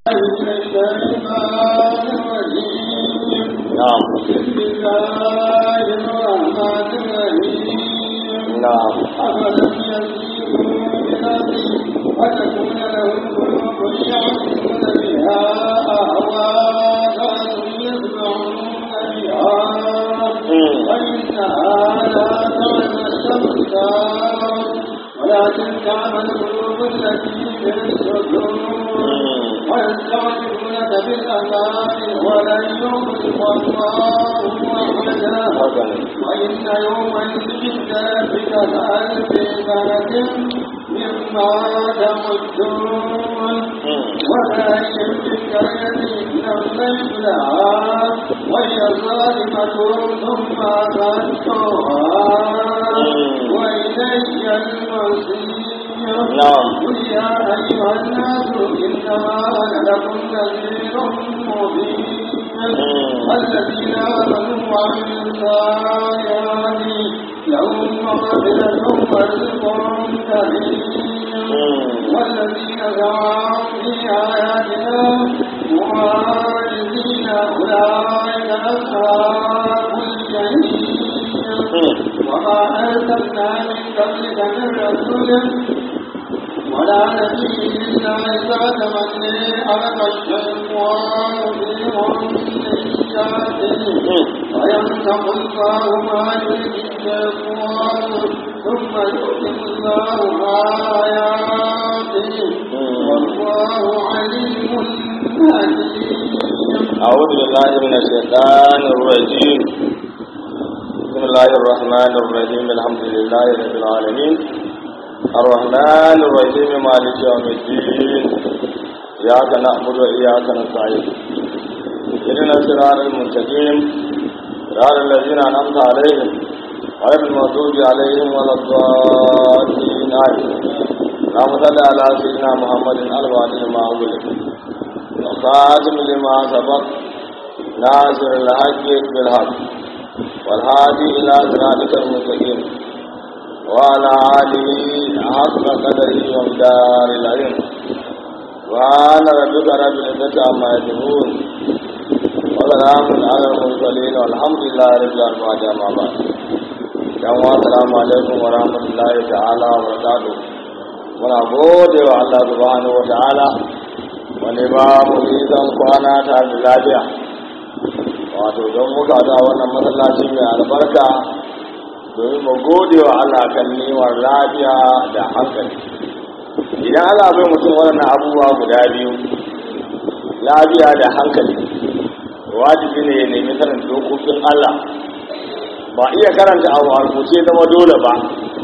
نعم بسم الله الرحمن الرحيم نعم أفلم يسيروا بالأرض فتكون لهم قلوب يعقلون بها أهواء يسمعون بها مم. فإنها لا تعمى الأبصار ولكن تعمى القلوب التي في الصدور مم. ويستعجلونك بالعذاب ولن يخلف الله وعده هكذا وإن يوما عند ربك كألف سنة مما تعدون مم. وكأين من قرية نملت لها وهي ظالمة ثم أخذتها وإلي المصير نعم. قل يا أيها الناس إنما أنا لكم نذير مبين الذين آمنوا وعملوا الصالحات لهم مغفرة ورزق كريم والذين سعوا في آياتنا معاجزين أولئك أصحاب الجحيم وما أرسلنا من قبلك من رسول ولا نبي إلا إذا تمني ألقى الشيطان في أمنياته ويمسح الله ما يلقي الشيطان ثم يؤتم الله آياته والله عليم حكيم أعوذ بالله من الشيطان الرجيم بسم الله الرحمن الرحيم الحمد لله رب العالمين الرحمن الرحيم مالك يوم الدين إياك نعبد وإياك نستعين اهدنا الصراط المستقيم صراط الذين أنعمت عليهم غير المغضوب عليهم ولا الضالين آمين اللهم صل على سيدنا محمد الفاتح ما أغلق وخاتم لما سبق ناصر الحق بالحق والهادي إلى صراطك المستقيم وعلى آله حق قدره ومدار العلم وعلى ربك رب العزة عما يصفون وسلام على المرسلين والحمد لله رب العالمين أما بعد yan wa salamu alaikum wa rahmatullahi ta'ala wa barakatuh muna gode wa Allah subhanahu wa ta'ala wani ba mu nisan kwana ta da lafiya wato don muka da wannan masallaci mai albarka domin mu gode wa Allah kan nimar lafiya da hankali idan Allah bai mutum waɗannan abubuwa guda biyu lafiya da hankali wajibi ne ya nemi sanin dokokin Allah ba iya karanta abu a rubuce zama dole ba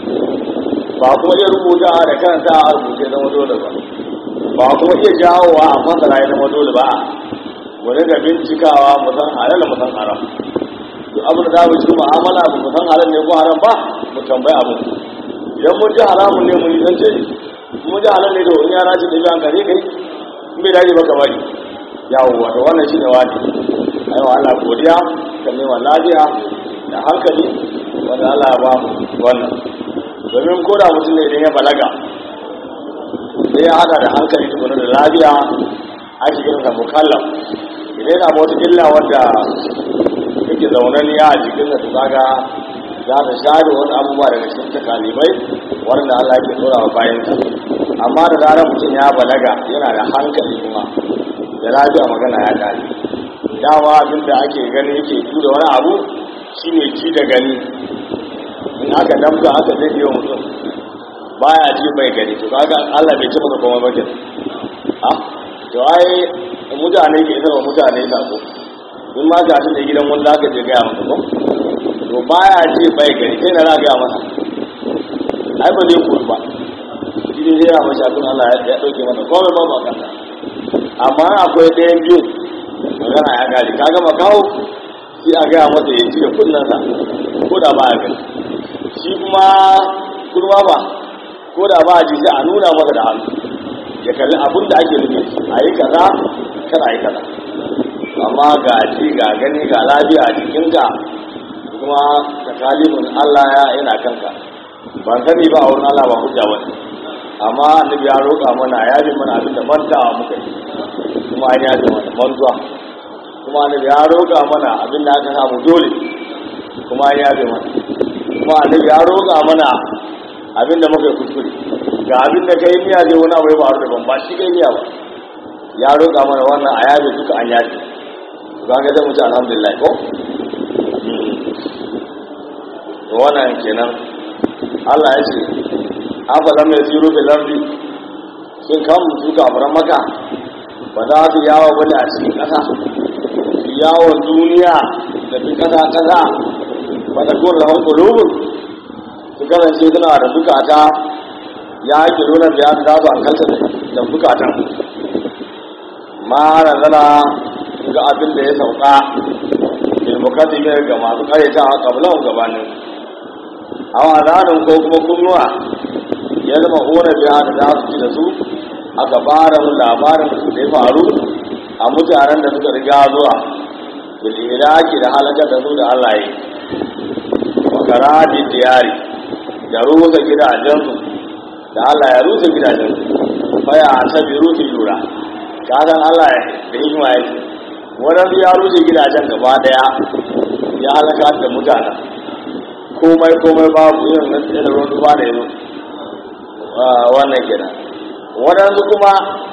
ba kuma iya rubuta da karanta a rubuce zama dole ba ba kuma iya jawowa a masara ya zama dole ba mu riga bincikawa mu san halal mu san haram duk abin da za mu ci mu'amala ba mu san halal ne ko haram ba mu tambayi abu idan mun ji haramun ne mu yi zance mun ji halal ne to in yara ce da biyan kare kai in bai dace ba ka bari yawo wato wannan shi ne wani ayi wa Allah godiya kan neman lafiya da hankali wanda Allah ya ba mu wannan domin ko da mutum ne idan ya balaga sai ya hada da hankali tukuna da lafiya ake kiran sa mukallaf idan yana da wata illa wanda yake zaunaniya a jikin sa kaga za ta share wani abubuwa daga cikin takalibai wanda Allah yake tsora wa bayan sa amma da zarar mutum ya balaga yana da hankali kuma da lafiya magana ya kare dama abin da ake gani yake tura wani abu shine ji da gani in aka damka aka zai wa mutum baya ji bai gani to kaga Allah bai ci maka komai ba ke ah to ai mutane ke isarwa mutane sako in ma ga shi da gidan wani zaka je gaya masa ko to baya ji bai gani sai na za gaya masa ai ba zai koyi ba shi ne zai rama shafin Allah ya dauke masa komai ba ba kanta amma akwai ɗayan biyu magana ya gari kaga makaho sai a gaya masa ya ci da kunnansa ko da ba ya gani shi kuma kurma ba ko da ba ji sai a nuna masa da hannu ya kalli abin da ake nufi a yi kaza kan a yi kaza amma ga ji ga gani ga lafiya a jikinka kuma takalifin Allah ya yana kanka ban sani ba a wurin Allah ba hujja wani amma annabi ya roƙa mana ya bi mana abin da mantawa muka yi kuma an yafe mana mantuwa kuma annabi ya roƙa mana abin da aka samu dole kuma an yafe mana kuma annabi ya roƙa mana abin da muka yi kuskure ga abin da kai niyya zai wani abu ya faru da ban ba shi kai niyya ba ya roƙa mana wannan a yafe duka an yafe ba ga zai mutu alhamdulillah ko to wannan kenan Allah ya ce afalam ya ziro bil ardi sun kan su kafiran maka ba za su yawo bane a cikin ƙasa su yawon duniya da fi ƙasa ƙasa ba da kuma rahon ƙulubun su kasance suna da bukata ya ake nuna da ya za su hankalta da bukatan ma na zana ga abin da ya sauka ilmukaddi mai ga masu karyata a kabilan gabanin awa zanen ko kuma kunnuwa ya zama hona biya da za su ci da su aka fara mu labarin da ya faru a mutanen da suka riga zuwa biliraki da halakar da su da Allah yi makarajin diyari da rusa gidajensu da Allah ya rusa gidajensu faya ta bi rufi lura kasan Allah da hikima ya ce waɗansu ya rushe gidajen gaba daya ya halaka da mutanen komai komai babu yin na tsaye da ruwan zuba da yanzu wannan kenan waɗansu kuma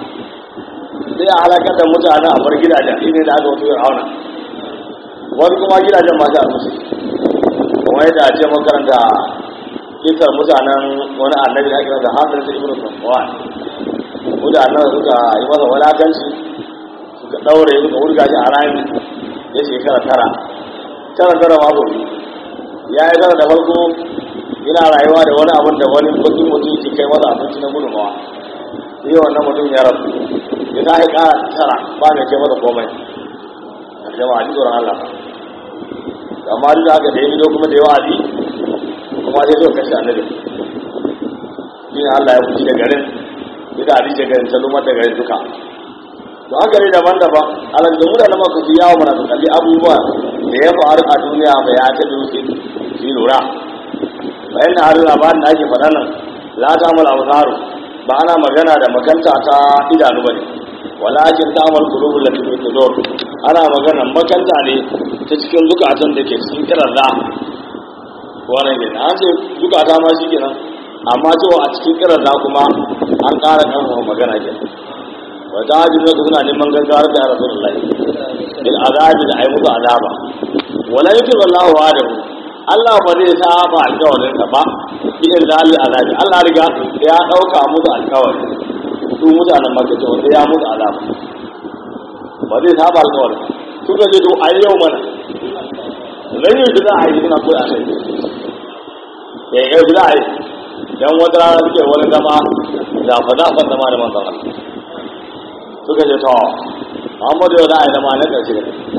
sai a halakar da mutane a bar gidajen shi ne da aka wato auna wani kuma gidajen masu a musu kuma yadda ce makaranta kisar mutanen wani annabi da ake masa hadar da ibn safwan mutanen suka yi masa wulakanci suka ɗaure suka wurga shi a rami ya shekara tara tara tara ma gobe ya yi tara da farko yana rayuwa da wani abin da wani bakin mutum ke kai masa abinci na gudunmawa sai wannan mutum ya rasu ya ta yi kara tara ba mai kai masa komai a jama'a ji tsoron Allah amma duk da haka da ya mido kuma da yawa abi kuma sai zo kashe annabi shi ne Allah ya fushi da garin ya da abin da garin ta lumar da garin duka to haka ne daban-daban alal da mutane maka su yawo mana su kalli abubuwa da ya faru a duniya bai ya ta dutse su lura bayan na harin labarin da ake faɗa nan la ta mala absaru ba ana magana da makanta ta idanu bane walakin ta amal qulubul lati fi sudur ana magana makanta ne ta cikin zukatan da ke cikin kiran da wannan ne an ce zukata ma shi kenan amma cewa a cikin kiran da kuma an ƙara ƙarfafa magana kenan wa ta hajji da suna neman gaggawar da rasulullahi bil azabi da ai musu azaba wala yutu wallahu wa'adahu Allah ba zai saba alƙawarin sa ba idan zalil azabi Allah riga ya dauka musu alƙawari su mutanen Makka cewa sai ya musu azaba ba zai saba alƙawarin suka ce to ai yau mana lan yi da ai suna koyi a kai eh yau da ai dan wata rana suke wani zama da fa da fa zama da manzon Allah suka ce to Muhammadu yau za a yi zama na ƙarshe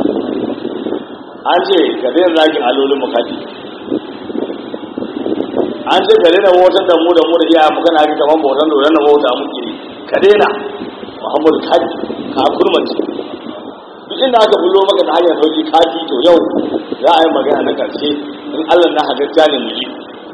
an ce ka daina zagin alolin mukati an ce ka daina motar da mu da mu da iyayen magana haka kamar bautan da na bauta muke ka daina Muhammadu kaji ka kurmanci duk inda aka bullo maka da hanyar sauki kaji to yau za a yi magana na ƙarshe in Allah na hagacciya ne mu yi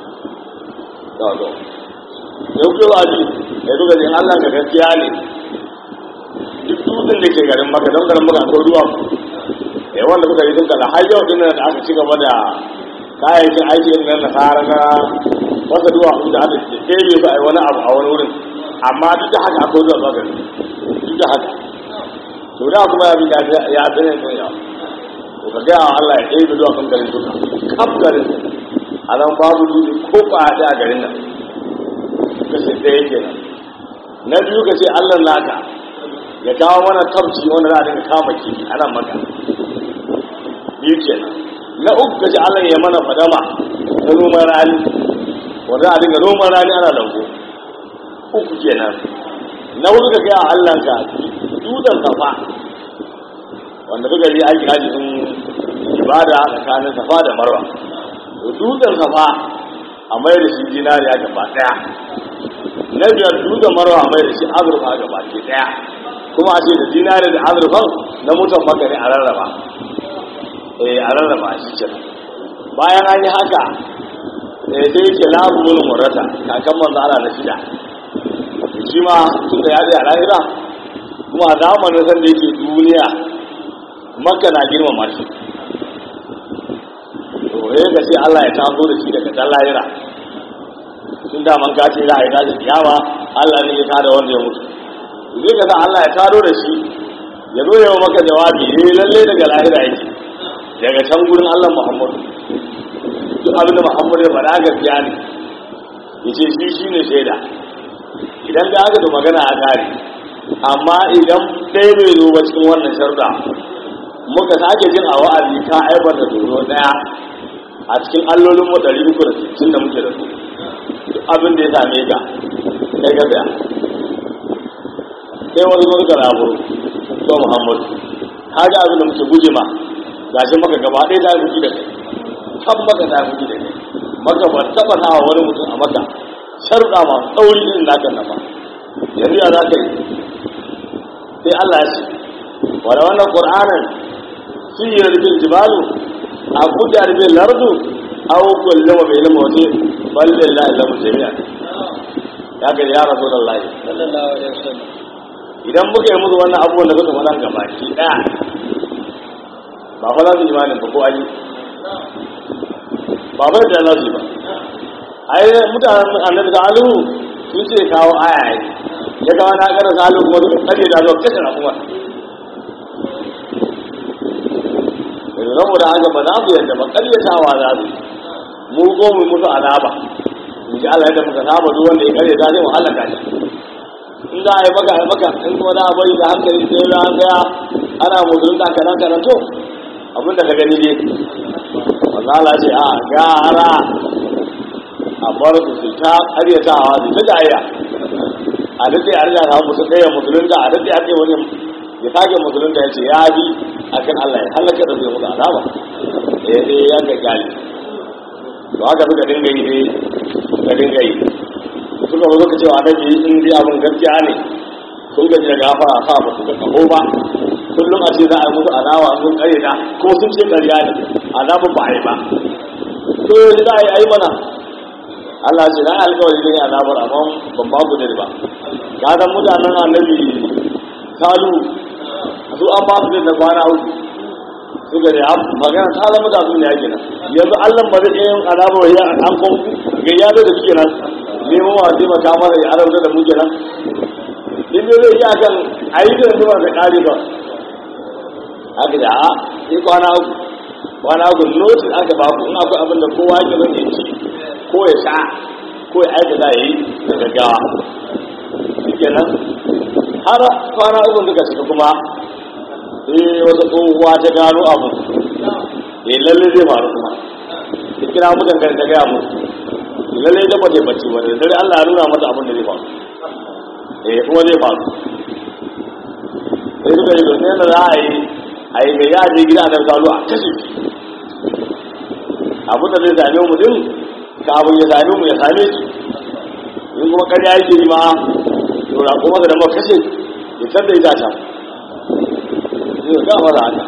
yau ke ba ji ya duka in Allah ga gaskiya ne duk dutsen da ke garin maka don garin maka akwai ruwa ya wanda kuka yi dinka da har yau din da aka ci gaba da kayayyakin aiki irin na nasara na wasa duwa da aka ɗebe su a yi wani abu a wani wurin amma duk da haka akwai zuwa zuwa gari duk da haka to da kuma ya bi ya tsaye sun yawa to ka gaya wa Allah ya ɗebe zuwa kan garin duka kaf garin a nan babu dutse ko kwaya a garin nan kashe ɗaya kenan na biyu ka ce Allah naka ya kawo mana tabci wanda za a dinga kama kifi ana maka biyu kenan na uku kaji Allah ya mana fadama na noman rani wanda za a dinga noman rani ana lambu uku kenan na hudu ka gaya Allah ka dutsen safa wanda suka yi aiki haji sun ibada tsakanin safa da marwa dutsen safa a mai da shi dinariya gaba daya na biyar dutsen marwa a mai da shi azurfa gaba ke daya kuma a ce da dinari da azurfan na mutan maka ne a rarraba eh a rarraba shi ce bayan an yi haka eh sai yake labu mun murata kakan manzo Allah na shida shi ma tun da ya je a lahira kuma a zamanin san da yake duniya makka na girmama shi to ya ga sai Allah ya taso da shi daga dan lahira tun da man kace za a yi tashi kiyama Allah ne ya tada wanda ya mutu zai ga Allah ya tado da shi ya zo yawa maka jawabi eh lalle daga lahira yake daga can gurin Allah Muhammadu duk abin da Muhammadu ya faɗa gaskiya ne yace shi shine shaida idan da aka da magana a kare amma idan ɗaya bai zo ba cikin wannan sharda muka sake jin a wa'azi ka aibar da doro ɗaya a cikin allolin mu ɗari uku da sittin da muke da su duk abin da ya same ka kai ka tsaya sai wani zo ka raburu to Muhammadu ka ga abin da muke guje ma gashi maka gaba ɗaya ta fuki da kai kan maka ta fuki da kai maka ba taɓa nawa wani mutum a maka sharuɗa ma tsauri irin naka na ba yanzu ya za ka yi sai Allah ya ce wala wannan qur'anin shi yi rubin jibalu a kuda rubin lardu aw kullama bai ilmu waje balle la ilamu jami'a ya ga ya rasulullahi sallallahu alaihi wasallam idan muka yi musu wannan abubuwan da suka faɗa gaba ki ɗaya ba fa za su imanin ba ko an yi ba bai da za su yi ba ai mutanen annabi da alu sun ce kawo aya ai ya kawo na ƙara salu kuma suka tsare da zuwa kashe kuma yanzu saboda haka ba za su yadda ba ƙaryatawa za su mu ko mu musu azaba in ji Allah yadda muka saba duk wanda ya ƙaryata sai mu halaka shi in za a yi maka a yi maka in kuma za a bari da hankali sai ya tsaya ana musulunta kanan kanan to abin da ka gani ne wanda Allah ce a gara a bar su su ta karyatawa su ta jaya a daɗe a riga samu musu ɗaya musulunta a daɗe a ce wani ya sake musulunta ya ce ya bi a kan Allah ya halaka da zai musu azaba ya sai ya ga gali to haka suka dinga yi dai suka dinga yi suka zo suka cewa annabi in dai abin gaskiya ne sun gaji da gafara sa ba su ga kaho ba kullum a ce za a yi musu alawa sun kare da ko sun ce ƙarya ne azabin ba a yi ba to yanzu za a yi a yi mana Allah ce na alkawari ne azabar amma ban ba ku ba ka ga mutanen annabi kalu su an ba su da kwana uku suka ne magana ta zama da su ne yake nan yanzu Allah ba zai yin azabar ya an kon ga ya da suke nan neman wa zai maka mana ya arauta da muke nan in dai zai iya kan ayi da zuwa da kare ba haka da a sai kwana uku kwana uku notice aka ba ku in akwai abin da kowa yake zan yi ci ko ya sha ko ya aika za ya yi da gaggawa shi kenan har kwana uku suka cika kuma sai wata tsohuwa ta gano abu ya lalle zai faru kuma ta kira mutan kan ta gaya musu lalle da bace bacci ba da dare Allah ya nuna mata abin da zai faru eh kuma zai faru sai suka yi domin yadda za a yi a yi ga yaje gida da kalu a kashe abin da zai same mu din kafin ya same mu ya same shi in kuma karya yake yi ma to na kuma da mu kashe ya tada ita ta zai ga mara haka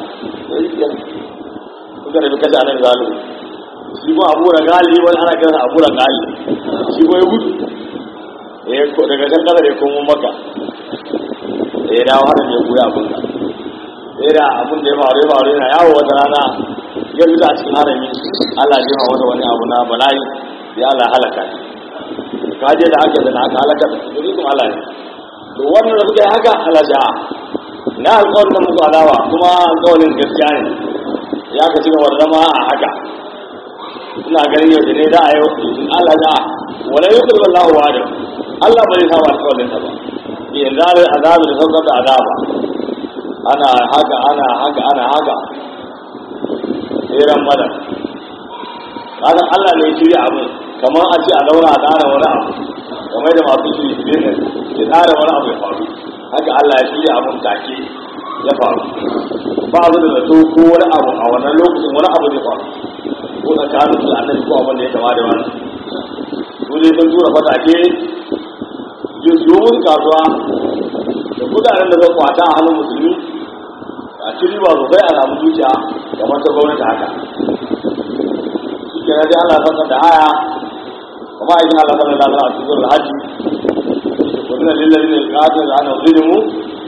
kuka da kashe anan zalu shi kuma abu da gali wani ana kiransa abu da gali shi kuma ya gudu eh ko daga can kasa da ya komo maka eh dawo hada ne goya abin ka sai da abin da ya faru ya faru yana yawo wata rana ya fita a cikin harami Allah ya jefa wata wani abu na bala'i ya Allah halaka shi ka je da haka da haka halaka da shi kuma Allah ne to wannan da suka yi haka Allah ja na alƙawarin da muku alawa kuma alƙawarin gaskiya ne ya ka cigaba da zama a haka ina ganin yau da ne da a yau Allah ja wala yukul wallahu wa'ada Allah bai saba alƙawarin sa ba yanzu azabi da saukar da azaba ana haka ana haka ana haka tseren madan kasan allah ne shirya abin kamar a ce a zauna a tsara wani abu kamar da masu shiri business ya tsara wani abu ya faru haka allah ya shirya abin take ya faru ba su da zato ko wani abu a wannan lokacin wani abu zai faru ko tsakanin su da annabi ko abin da ya kama da wani su ne sun tura fatake yin domin kasuwa da kudaden da zai kwata a hannun musulmi a ciri ba sosai a samu zuciya kamar ta gwamnati haka shi ke na dai Allah sassa da haya kuma aikin Allah sassa da Allah a cikin alhaji ko suna lillahi ne ƙasar da ana zulimu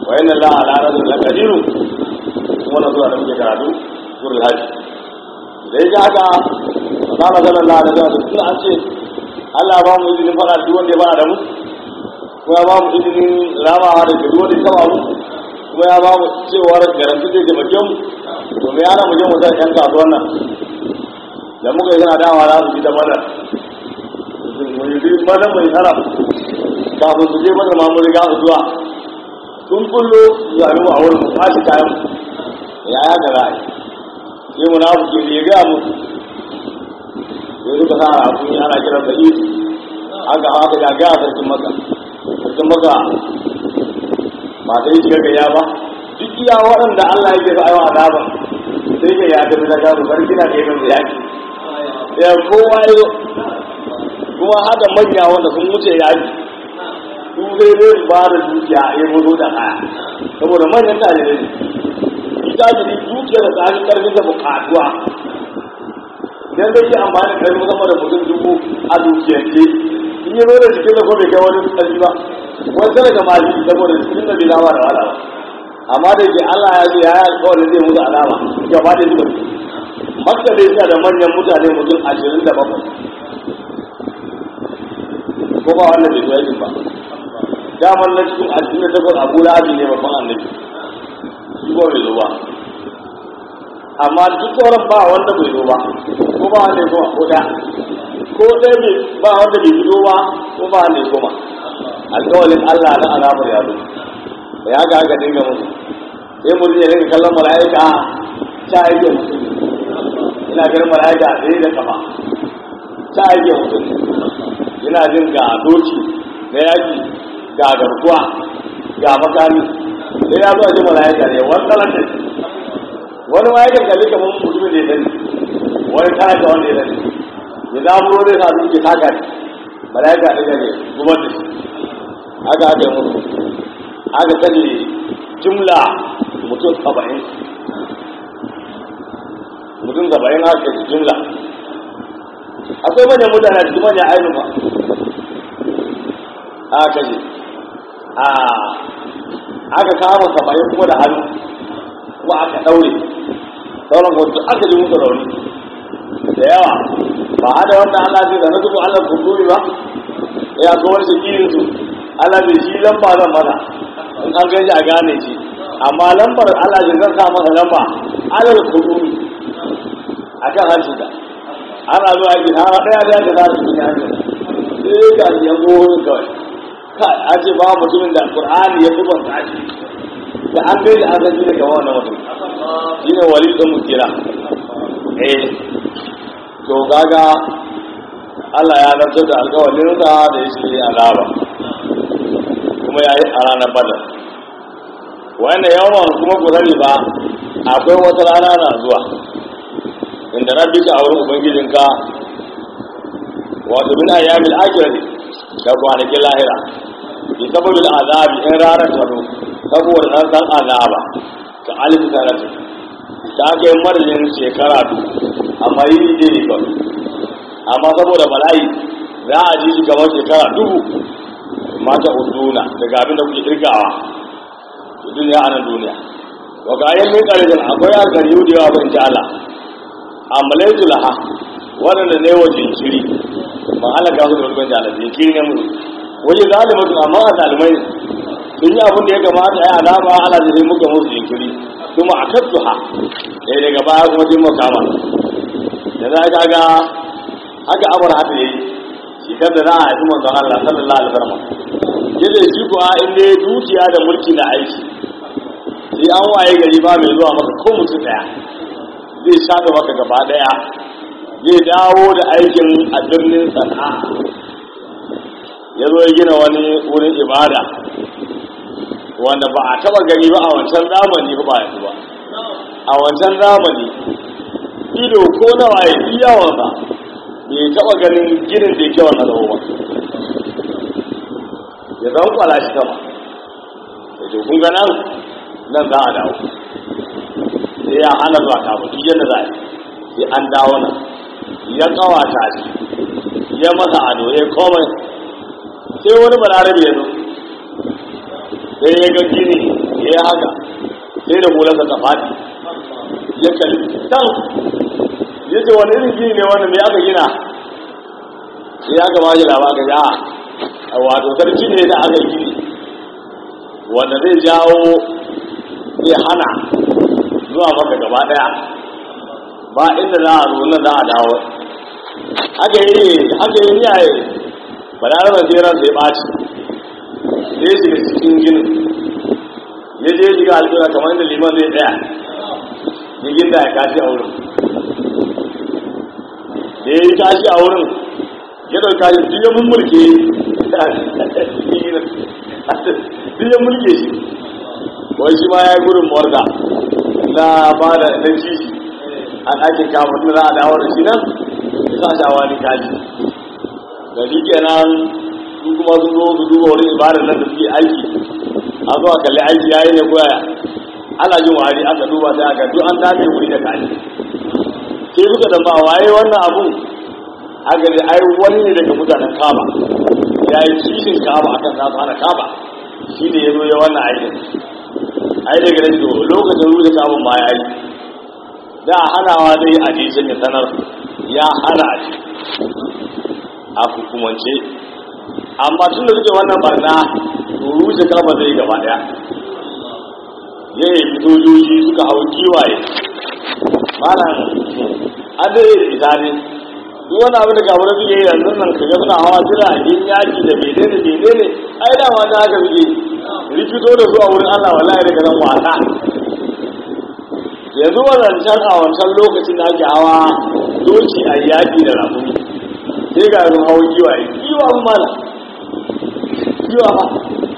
wa inna la ala rasul laqadiru kuma na zuwa da muke karatu surul hajj da yake haka Allah sallallahu alaihi wasallam tun an ce Allah ba mu izinin fara duk wanda ya fara da mu kuma ya ba mu izinin ramawa da duk wanda ya taba mu kuma ya ba mu cewar garanti zai taimake mu to me yana mu je mu san yan kasuwan nan da muka yi yana dawa za su bi da mana mu yi mana mai tsara kafin su je mana ma mu riga su zuwa sun kullo zaɓi mu a wurin mu kwashi kayan ya ya ga ra'ayi sai mu na buke da ya gaya mu sai suka sa a kun ana kiran da isi aka haka ya gaya sarkin maka sarkin maka masu yi shiga gaya ba duk iya waɗanda Allah yake sa ayyuka azaba sai ke ya tafi da gabu sarki na kai kan yaki ya kowa ya kuma haka manya wanda sun wuce yaki su zai zai ba da dukiya ya mutu da kaya saboda manyan talibai ne tajiri dukiya da tsari karfin da bukatuwa idan zai yi amfani da karfin sama da mutum dubu a dukiyance in yi nuna jikin da kuma kai wani karfi ba wani tana ga mali saboda cikin da bai zama da wala ba amma da ke Allah ya ce ya yi alkawarin zai musu alama gaba da zuwa makka da yasa da manyan mutane mutum ashirin da bakwai ko ba wannan bai zuwa ba daman na cikin ashirin da takwas abu lahabi ne babban annabi shi ba bai zo ba amma duk sauran ba wanda bai zo ba ko ba wanda ya koma ko da ko ɗaya bai ba wanda bai fito ba ko ba wanda ya koma alƙawalin Allah na alamar ya zo da ya ga aka dinga musu sai mutum ya dinga kallon mala'ika ta yake mutum ina ganin mala'ika sai da kafa ta yake mutum ina jin ga doki na yaki ga garkuwa ga makami sai ya zuwa ji mala'ika ne wani talaka wani ma yakan kalli kamar mutumin da ya sani wani talaka wanda ya sani ya zaburo zai sa duki taka ne mala'ika ɗaga ne zubar da shi haka aka yi mutu aka kashe jumla mutum saba'in mutum saba'in aka kashe jumla akwai manyan mutane cikin manyan ainihin ba aka kashe a aka kama saba'in kuma da hannu kuma aka daure sauran wasu aka ji musu rauni da yawa ba hada wannan Allah zai da na zubu Allah kunduri ba ya ga wani shakirin su Allah bai shi lamba zan mana in an gaji a gane shi amma lambar Allah zai zan sa masa lamba alal kunduri akan hancin da ana zuwa yaki har ɗaya da ya ga za su yi hancin sai ga ya gohon kawai kai a ce ba mutumin da qur'ani ya zuba ta shi da an gaida an san ne kamar wannan mutum shine wali da mutira eh to gaga Allah ya zartar da alƙawarin sa da yake yi azaba kuma yayi a ranar badar wannan yawan kuma ku sani ba akwai wata rana na zuwa inda rabbika a wurin ubangijinka wato min ayyamil akhirati da kwanakin lahira bi sababil azabi in ranar ta zo saboda nan san azaba ta alif sanati ta kai marjin shekara du amma yi ne ne kawai amma saboda bala'i za a ji shi kamar shekara dubu mata uduna daga abin da kuke kirgawa duniya a nan duniya wa ga ayyan min qaridin akwai alkari da yawa ban ji Allah amalaitu laha waɗanda ne wa jinkiri ban halaka su da rukun jala jinkiri ne mu waje zalimatu amma a zalimai sun yi abin da ya kamata ya alama ala da muka musu jinkiri kuma a kattu ha sai daga baya kuma jin makama da za ka ga haka abar haka yayi shi kan da za a haifi manzon Allah sallallahu alaihi wasallam yace shi kuwa in dai dukiya da mulki na aiki sai an waye gari ba mai zuwa maka ko mutum daya zai shafe maka gaba daya zai dawo da aikin a birnin sana'a ya zo ya gina wani wurin ibada wanda ba a taba gani ba a wancan zamani ba yanzu ba a wancan zamani ido ko nawa ya fi yawansa bai taba ganin ginin da yake wannan zama ba ya zama kwala shi sama da ke kun nan nan za a dawo sai ya hana zuwa kafin duk yadda za a yi sai an dawo nan ya kawata shi ya masa ado ya komai sai wani balarabe ya zo sai ya ga gini ya haka sai da hularsa ta fadi ya kalli can ya ce wani irin gini ne wannan me aka gina sai ya gaba shi labarin ya a wato sarki ne da aka yi gini wanda zai jawo zai hana zuwa maka gaba daya ba inda za a zo nan za a dawo aka yi aka yi niyaye ba da ranar jeran sai ɓaci sai shiga cikin ginin ya je shiga alƙura kamar inda liman zai tsaya ya ginda ya kashi a wurin da ya yi kashi a wurin ya ɗauka shi duk ya mummurke duk ya mulke shi wai shi ma ya yi gudun morga na ba da na jiji a ɗakin kafin da za a dawo da shi nan ya sa shawa ni kaji da shi kenan su kuma sun zo su duba wani ibadar nan da suke aiki a zuwa kalli aiki yayi ne koya ana jin wari aka duba sai aka duk an dace wuri da kaji sai suka da ba waye wannan abun aka ne ai wani ne daga mutanen kaba ya yi kishin kaba akan za su hana kaba shi ne ya zo ya wannan aikin ai daga nan to lokacin ruwa kabin ma ya yi da hanawa zai a jishin ya sanar ya hana a ci a hukumance amma tun da suke wannan barna to rushe kaba zai gaba daya ya yi sojoji suka hau kiwaye malam an da yi ita ne duk wani abin da kamar suke yi yanzu nan kaga suna hawa jira a gini yaki da bene da bene ne ai da ma ta haka suke rikito da su a wurin allah wallahi daga nan wasa yanzu wancan a wancan lokacin da ake hawa doki a yaki da rakumi sai ga yanzu hawa kiwaye kiwa mu mana kiwa ma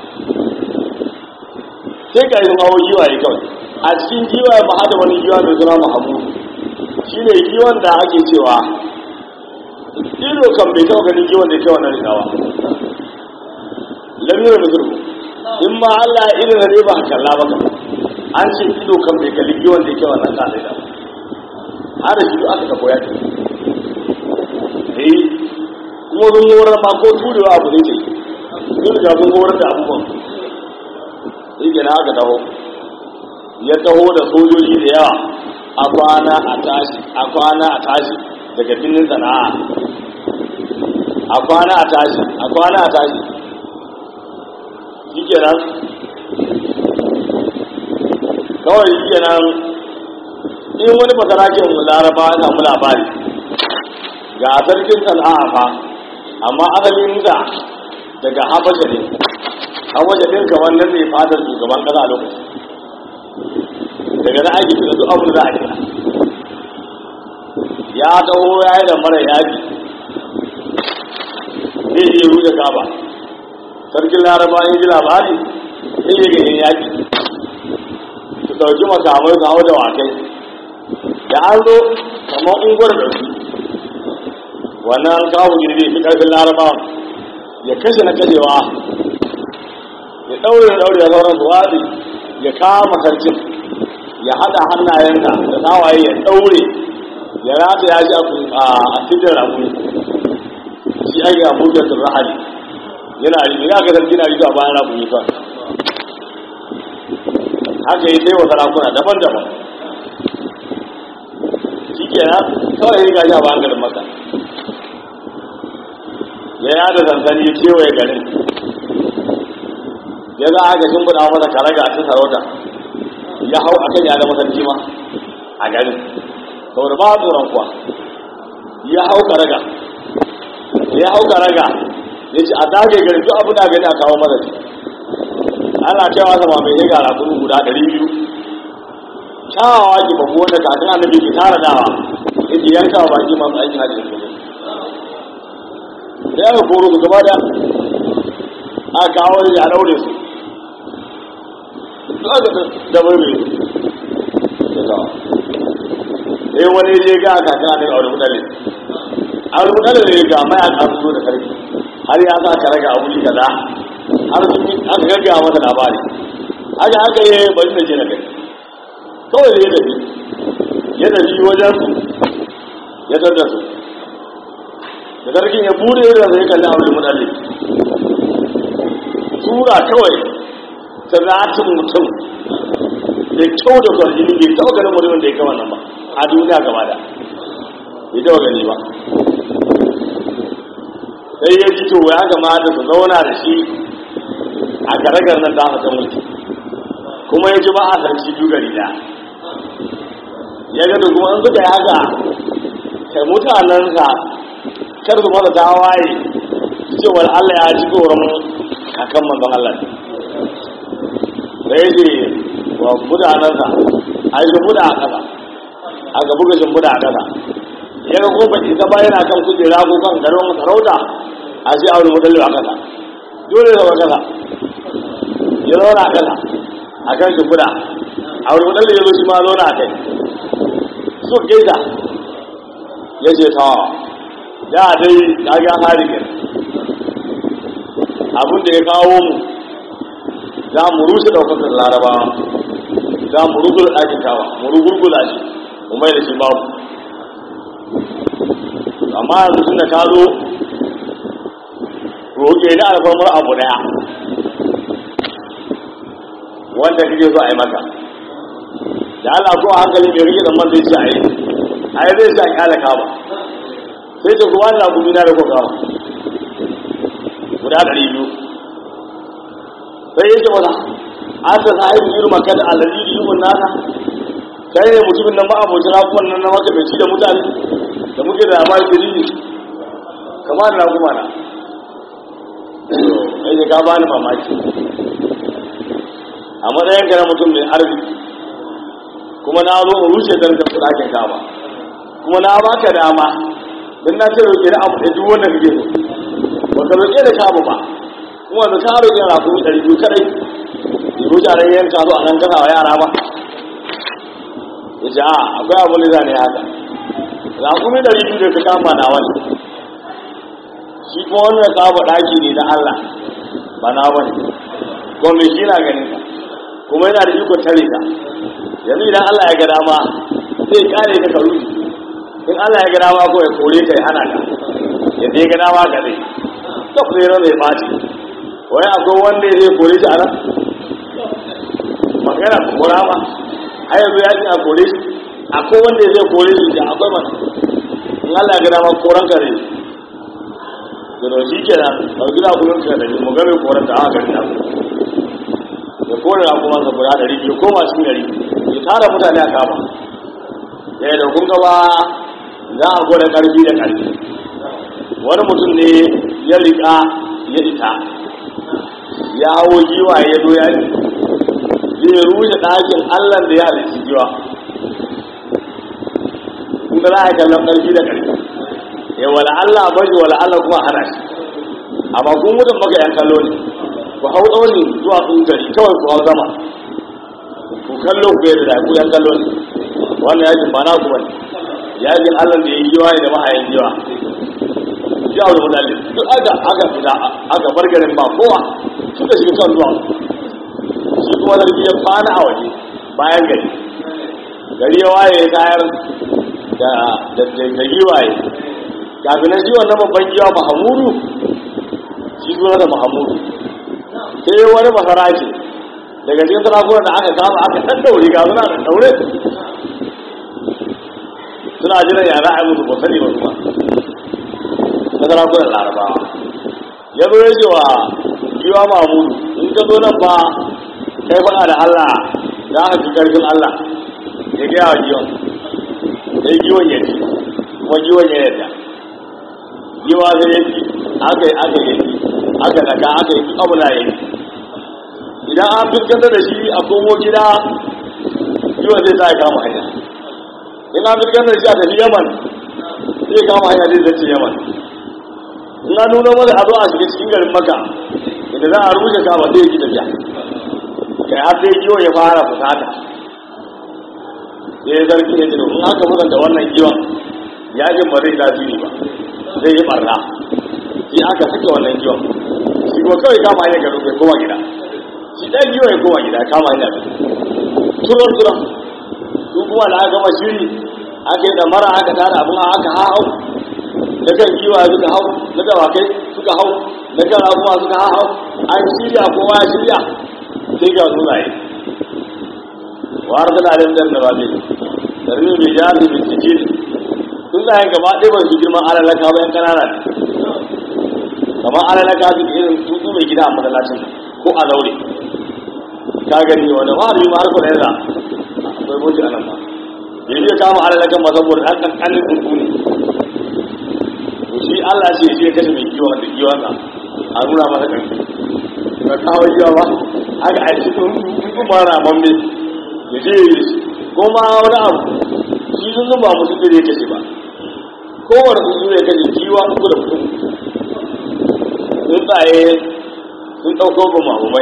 sai ga yanzu hawa kiwaye kawai a cikin kiwaye ma hada wani kiwa mai suna mahamudu shi ne kiwon da ake cewa ido kan bai taɓa ganin kiwon da ya kai wannan rikawa lamirar musulmu in ma Allah ya irin ne ba kalla ba an ce ido kan bai kalli kiwon da ya kai wannan sa da har da shi aka ka koya ta eh kuma sun horar ma ko turewa abu ne ce sun riga sun horar da abubuwan sai gina aka taho ya taho da sojoji da yawa a kwana a tashi a kwana a tashi daga binin sana'a a kwana a tashi a kwana a tashi shi kenan kawai shi kenan in wani basarakin laraba ya samu labari ga sarkin sana'a fa amma asalin da daga habasha ne habasha din kamar nan ne fadar shugaban kasa a lokaci daga na aiki da duk abin da a kira ya taho ya yi da mara yaƙi zai je ruɗe kaba sarkin laraba in ji labari sai ya ganin yaƙi su ɗauki makamai su hau da wakai da an zo kamar unguwar da su wannan kawo ne zai fi ƙarfin laraba ya kashe na kashewa ya ɗaure da ɗaure ya sauran su watsi ya kama sarkin ya haɗa hannayenta da nawaye ya ɗaure ya rata ya ji a cikin ramu shi ake a buɗe sun rahali yana riƙe ya ga sarki na riƙe a bayan ramu fa haka yi sai wa sarakuna daban-daban shi ke na kawai ya gaji a bayan garin maka ya yada sansani ya kewaye garin ya za a ga sun buɗa masa karaga a cikin sarauta ya hau akan ya zama sarki ma a garin saboda ba tsoron kuwa ya hau karaga ya hau karaga ya ce a dage garin duk abu da gani a kawo mara ce ana cewa sama mai ya gara kuru guda ɗari biyu kyawawa ki babu wanda kafin annabi ke tara dawa ya ce yanka wa baki masu aikin hajji su da ya ga koro su gaba da a kawo ya daure su da bai mai da kawo sai wani je ga aka kan ne aure mutane aure mutane ne ga mai aka zo da karfi har ya sa ka raga abu kaza har sun aka gaggawa masa labari haka aka yi bari da je na kai kawai da ya tafi ya tafi wajen su ya tattar su da sarkin ya bude da zai kalli aure mutane tura kawai ta zatin mutum da kyau da kwarjini bai taɓa ganin mutumin da ya kama nan ba a duniya gaba da bai taɓa gani ba sai ya ji to ya kamata su zauna da shi a garagar nan da ta mulki kuma ya ji ba a sarki biyu gari da ya ga da kuma an suka yi haka kai mutanensa kar su masa tawaye cewar Allah ya ji tsoron kakan manzon Allah da ya ce wa mutanensa a yi shimbuda a ƙasa a ga buga shimbuda a ƙasa ya ga kuma baki ta bayan a kan kujera ko kan garin sarauta a sai aure mutallin a ƙasa dole zama ƙasa ya zauna a ƙasa a kan shimbuda aure mutallin ya zo shi ma zauna a kai su gaisa ya ce ta da dai kaga harikin abin da ya kawo mu za mu rushe daukakar laraba za mu rugula ɗakin kawa mu rugurgula shi mu mai da shi babu amma yanzu tun da ka zo roƙe ni alfarmar abu ɗaya wanda kake so a yi maka da Allah ko a hankali mai rike da man zai ce a yi a yi zai sa kyala kama sai ta kuma da gumi na da ko kama guda ɗari biyu sai ya ce mata an ta sahibu irin makar alaji yi mun nasa kai ne mutumin nan ma'abocin rakuman nan na maka bai da mutane da muke da amma yake jini kama da rakuma na ai da ka bani mamaki a matsayin ka na mutum mai arziki kuma na zo in rushe zargin su ɗakin kama kuma na baka dama don na ce roƙe da abu da duk wanda kake so ba ka roƙe da kama ba kuma da ka roƙe na kuma ɗari biyu kaɗai ya roƙe a ran yanka zo a nan kasa wa yara ba ya ce a akwai abu da ne haka na kuma ɗari biyu da ka kama na wani shi kuma wannan kama ɗaki ne na Allah ba na wani kuma mai shi na ganin ka kuma yana da ikon tare ka yanzu idan Allah ya ga dama zai kare ka ka rufe in Allah ya ga dama ko ya kore ka ya hana ka yadda ya ga dama ka zai ta kure ran zai ɓaci wai akwai wanda zai kore shi a nan magana ta kora ma a yanzu ya ce a kore shi akwai wanda zai kore shi da akwai mana in Allah ya ga dama koran ka zai da shi kenan ɗauki da kullum ka da mu ga mai koran ta aka gari na ya kore na kuma sa guda ɗari biyu ko masu ɗari ya tara mutane a kama ya da kun gaba za a gwada ƙarfi da ƙarfi wani mutum ne ya riƙa ya ita ya hawo giwa ya zo ya ne zai rushe ɗakin allah da ya halitta giwa kun ga za a kallon ƙarfi da ƙarfi ya wala allah bashi wala allah kuma hana shi amma kun mutum maka yan kallo ne ku hau tsaunin zuwa sun gari kawai ku hau sama ku kallo ku yadda ku yan kallo ne wannan yakin ba na ku bane yakin allah da ya yi giwa da mahayan giwa ya wuri mutane duk aka aka fita aka bar garin ba kowa suka shiga kan zuwa shi kuma zargi ya kwana a waje bayan gari gari ya waye ya tayar da da da giwaye kafin nan shi wannan babban giwa mahamudu shi zuwa da mahamudu sai wani masara ce daga cikin sarakunan da aka kama aka ɗaɗɗaure ga suna da ɗaure suna jiran ya za a yi musu ba sani ba su ba na sarakunan larabawa ya zo ya ce wa giwa mamudu in ka zo nan ba kai faɗa da allah za ka fi ƙarfin allah ya gaya wa giwan sai giwan ya ci kuma giwan ya yadda giwa sai ya ci aka yi aka yi aka daga aka yi abu na yi idan an fuskantar da shi a komo gida yiwon zai sa ya kama hanya in an fuskantar da shi a tafi yaman zai kama hanya zai zace yaman in an nuna masa a zo a shiga cikin garin maka inda za a rushe kama zai yi tafiya kai har sai kiwon ya fara fusata sai ya zarki ya jiro in aka musanta wannan kiwon yajin ba zai tasiri ba zai yi barna sai aka sake wannan kiwon shi ko kawai kama hanyar garin kai koma gida shi ɗan giwa ya koma gida kama hanyar da turon turon su kuma da aka gama shiri aka yi mara aka tara abin aka hau na kan giwa suka hau na dawakai suka hau na kan kuma suka hau an shirya kowa ya shirya sai ga sunaye wa arzana alim dan nababi sarmi bi jari bi sijil sunayen gaba ɗaya ba su girman alalaka ba yan kanana ne kamar alalaka su irin tutu mai gida a masallacin ko a zaure ka gani wanda ma harbi ma har kuna yana akwai boci a nan ma yanzu ya kama alalakan ma saboda ɗan ƙanƙanin tsuntsu ne to shi Allah ce shi ya kashe mai kiwon da kiwon sa a nuna masa ƙarfi ba kawo kiwa ba haka a cikin tsuntsu ma ramon mai ya je ya yi shi ko ma wani abu shi tsuntsu ba mutum da ya kashe ba kowane tsuntsu ya kashe kiwa uku da mutum tsuntsaye sun ɗauko ba mamumai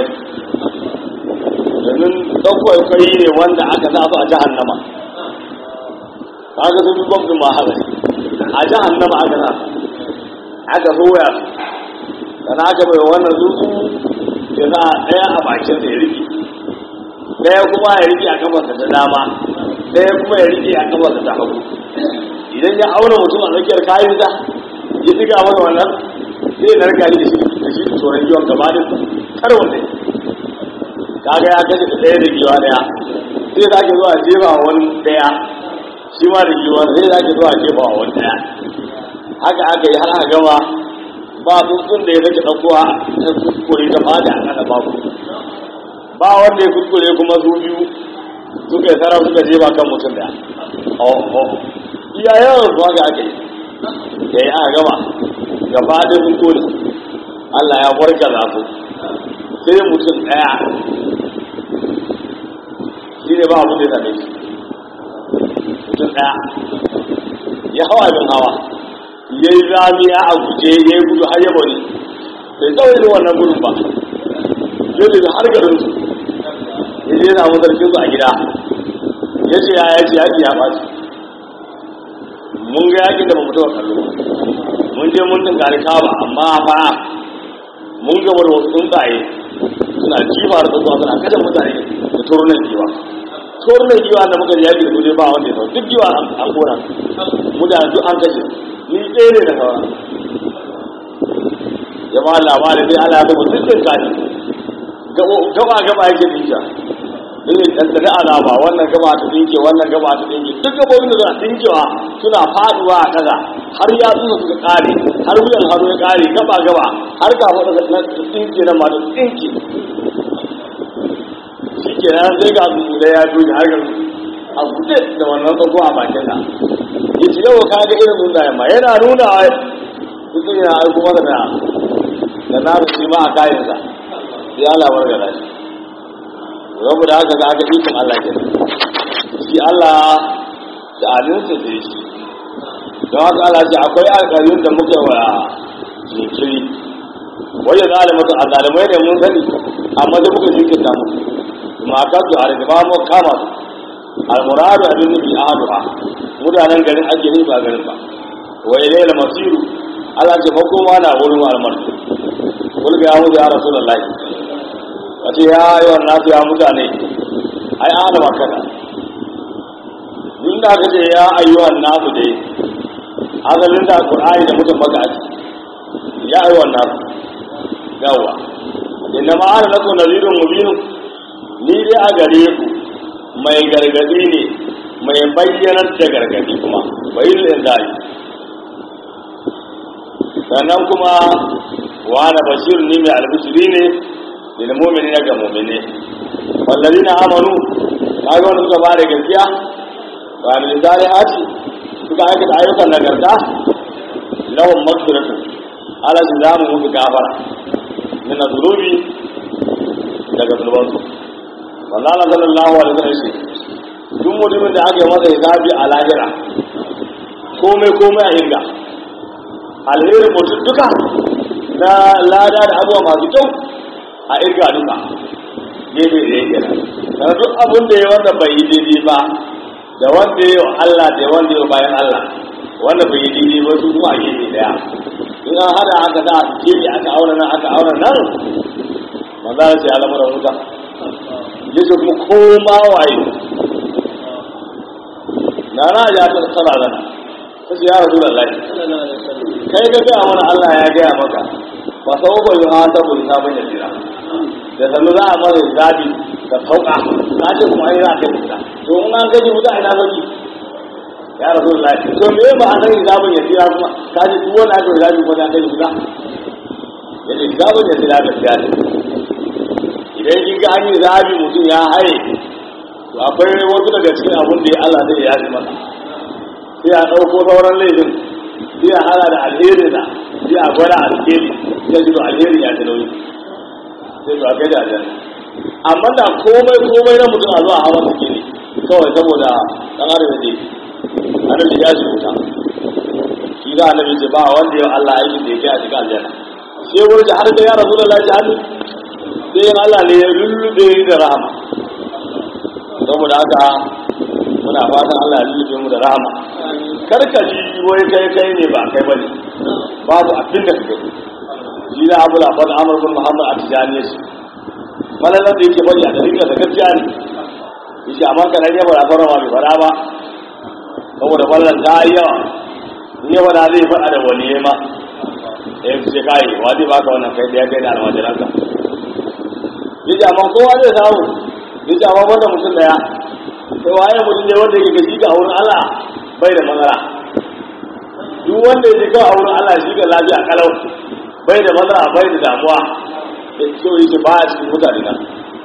domin ɗaukar kai ne wanda aka sa su a jahannama kaga sun fi gwamfin ma haka a jahannama aka sa aka soya su sana aka bai wannan zuzu ya sa ɗaya a bakin ya rike ɗaya kuma ya rike a kafarsa ta dama ɗaya kuma ya rike a kafarsa ta hagu idan ya auna mutum a tsakiyar kayan da ya diga masa wannan zai narka ni da shi da shi tsoron yiwon gaba da kar wanda kaga ya kashe ɗaya da giwa ɗaya sai za ke zuwa jefa wani ɗaya shi ma da giwa sai za ke zuwa jefa wani ɗaya haka aka yi har aka gama ba tsuntsun da ya rage ɗaukowa ta kuskure ta fada a ƙasa babu ba wanda ya kuskure kuma su biyu suka yi sarrafa suka jefa kan mutum ɗaya iya yawan su haka aka yi da ya aka gama gaba da sun kone Allah ya warka za su sai mutum ɗaya shi ne ba abu da ya same shi mutum ɗaya ya hawa abin hawa ya yi zamiya a guje ya yi gudu har yabo ne bai tsawai da wannan gudun ba ya tafi har garin su ya je samu sarkin su a gida ya ce ya ya ce yaƙi ya ɓaci mun ga yaƙin da ba mu taɓa kallo mun je mun tunkari kaba amma fa mun gaba da wasu tsuntsaye suna jifa da tsuntsaye suna kashe mutane da turunan giwa turunan giwa da muka yaƙi da kuje ba wanda ya sau duk giwa an kona mutane duk an kashe ni ɗaya ne da sauran jama'a labarin sai ala zama dukkan kani gaba gaba yake dinka irin ɗanɗana alama wannan gaba ta dinke wannan gaba ta dinke duk gabobin da suna dinkewa suna faduwa a ƙasa har ya tsuna suka ƙare har wuyan hannu ya ƙare gaba gaba har kafa da na dinke na mata dinke shi ke nan sai ga su da ya doge har ga a guje da wannan tsago a bakin sa ya ce yau ka ga irin nuna yamma yana nuna mutum yana aiko masa da da na shi ma a kayansa sai Allah wargara shi rabu da haka za ka ikon Allah ke shi Allah da alinsa da shi don haka Allah ce akwai alƙaryun da muka wa jinkiri wanda zalimatu a zalimai ne mun sani amma da muka jinkirta musu ma ka su har ba mu kama su almuradu abin nufi ahaduha mutanen garin ake nufi ba garin ba wa ilayla masiru Allah ce makoma na wurin almarsu kulga ya mutu ya rasulullahi a ce ya yi wa nasu ya mutane ai ana makana inda aka ce ya ayyuhan nasu dai asalin da qur'ani da mutum maka a ciki ya ayyuhan nasu yawa inna ma ana lakum nazirun mubin ni dai a gare ku mai gargadi ne mai bayyanar da gargadi kuma bayin zai sannan kuma wa na bashir ni mai albishiri ne lil mu'minina ga mu'mine wallazina amanu kaga wanda suka fara gaskiya wa min salihati suka aikata ayyukan nagarta lahum maghfiratu ala zamu musu gafara min zunubi daga zunubansu wallahi sallallahu alaihi wasallam shi duk mutumin da aka yi masa hisabi a lahira komai komai a inda alherin mutum duka na lada da abubuwa masu kyau a irga duka gefe da yake nan duk abin da ya wanda bai yi daidai ba da wanda ya yi wa Allah da wanda ya bayan Allah wanda bai yi daidai ba su kuma a gefe daya in an hada aka sa gefe aka auna nan aka auna nan manzo ya ce al'amuran wuta yace kuma koma waye na na ja ta tsara zana ta ce ya rasu da lai kai ka gaya mana Allah ya gaya maka ba sau ba yi ha ta bai sabon ya jira da sannu za a mara zabi da sauka ka ce kuma ai za a kai wuta to in an kai wuta ina zaki ya rasu da lafi to me ba a san zabin ya tsira kuma ka ce duk wanda aka yi zabi kuma ya kai wuta ya ce zabin ya tsira gaskiya ne idan kin ga an yi zabi mutum ya haye to akwai wasu daga cikin abun da ya Allah zai yaji masa sai a ɗauko sauran laifin sai a hada da alheri da sai a gwada alheri sai ji to alheri ya ji nauyi sai to a kai da aljanna amma da komai komai na mutum a zuwa hawa suke ne kawai saboda ɗan adam da annabi ya shi wuta shi za annabi ce ba wanda ya Allah aikin da ya kai a cikin aljanna sai wurin har da ya rasu da lafiya hannu sai yin Allah ne ya lullube da rahama saboda haka muna fatan Allah ya lullube mu da rahama karka ji wai kai kai ne ba kai bane babu abin da kake shi da Abu Labad Amr bin Muhammad Atijani shi malalan da yake bari a dalilin da gaskiya ne yace amma kana ne ba da fara ba fara ba saboda ballan ta yi yawa in yawa da zai faɗa da wani ma eh ce kai wa zai baka wannan kai da ya kai da almajiranka yace amma kowa zai samu yace amma wanda mutum daya sai waye mutum ne wanda yake gaji ga wurin Allah bai da matsala duk wanda yake kawai a wurin Allah shi ga lafiya kalau bai da matsala bai da damuwa da so yake ba a cikin mutane nan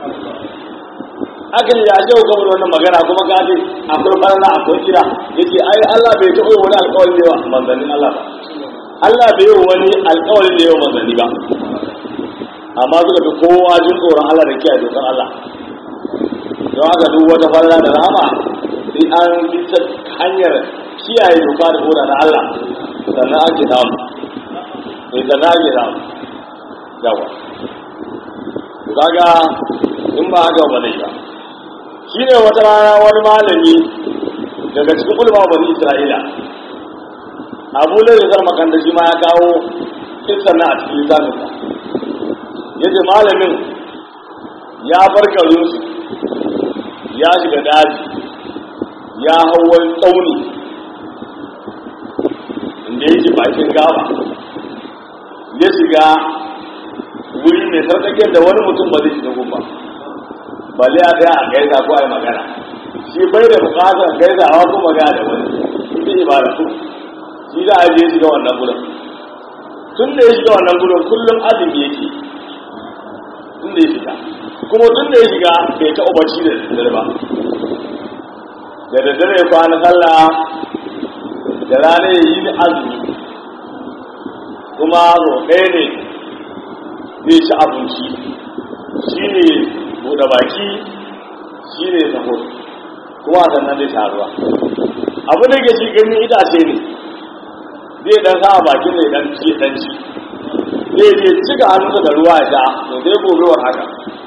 hakan ya ce ga wannan magana kuma ka ce akwai barna akwai kira yace ai Allah bai taɓa wani alƙawari da yawa manzannin Allah ba Allah bai yi wani alƙawari da yawa manzanni ba amma suka fi kowa jin tsoron Allah da kiyaye dokar Allah don haka duk wata farla da rahama sai an bi ta hanyar kiyaye doka da koda na Allah sannan ake samu sai sannan ake samu yawa kaga in ba haka ba zai ba shi ne wata rana wani malami daga cikin ulama bani isra'ila abu da ya zama kan da shi ma ya kawo kisan na a cikin littafinsa yace malamin ya bar garinsu ya shiga daji ya hau wani tsauni inda yake bakin gaba ya shiga wuri mai sarkaken da wani mutum ba zai shiga gumba balle a tsaya a gaisa ko a yi magana shi bai da bukatar gaisawa ko magana da wani ita ibada su shi za a je shiga wannan gudun tun da ya shiga wannan gudun kullum azumi yake tun da ya shiga kuma tun da ya shiga bai ta umarci da daddare ba da daddare ya kwana sallah da rana ya yi azumi kuma ɗaya ne zai ci abinci shi ne buɗe baki shi ne sahur kuma sannan zai sha ruwa abu da ke ci ganin itace ne zai dan sa bakin da dan ci dan ci zai je cika hannunsa da ruwa ya sha to zai gobewar haka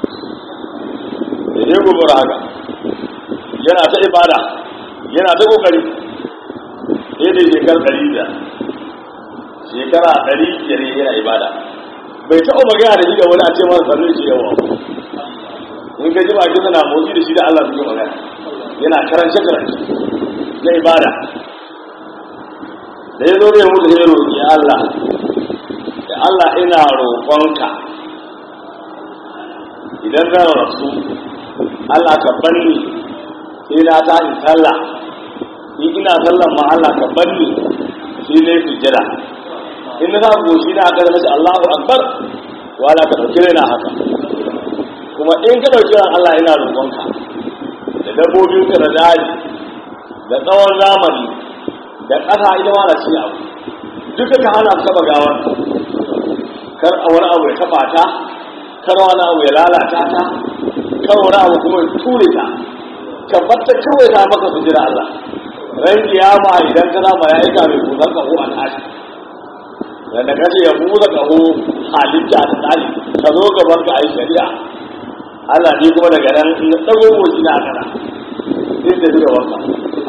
da zai gobewar haka yana ta ibada yana ta kokari sai da shekar ɗari da shekara ɗari biyar yana ibada bai taɓa magana da shi da wani a ce masa sannu shi yawa in ka ji bakin na motsi da shi da Allah suke magana yana karance karance na ibada da ya zo da ya mutu sai roƙi Allah da Allah ina roƙonka idan zan rasu Allah ka banni sai na ta in sallah in ina sallan ma Allah ka banni sai na yi sujjada in na sa goshi na aka zama Allahu akbar wala ka ɗauki raina haka kuma in ka ɗauki ran Allah ina roƙonka da dabbobinka da daji da tsawon zamani da ƙasa ita ma na ci abu duka ka hana taɓa gawar kar a wani abu ya taɓa ta kar wani abu ya lalata ta kar wani abu kuma ya ture ta ka batta kawai ta maka su jira Allah ran kiyama idan ka zama ya aika mai kusan kaho a tashi da kace ya buza kaho halitta ta tashi ka zo gaban ka ai shari'a Allah ne kuma daga nan in na dago wuci na kana sai da zuwa wanka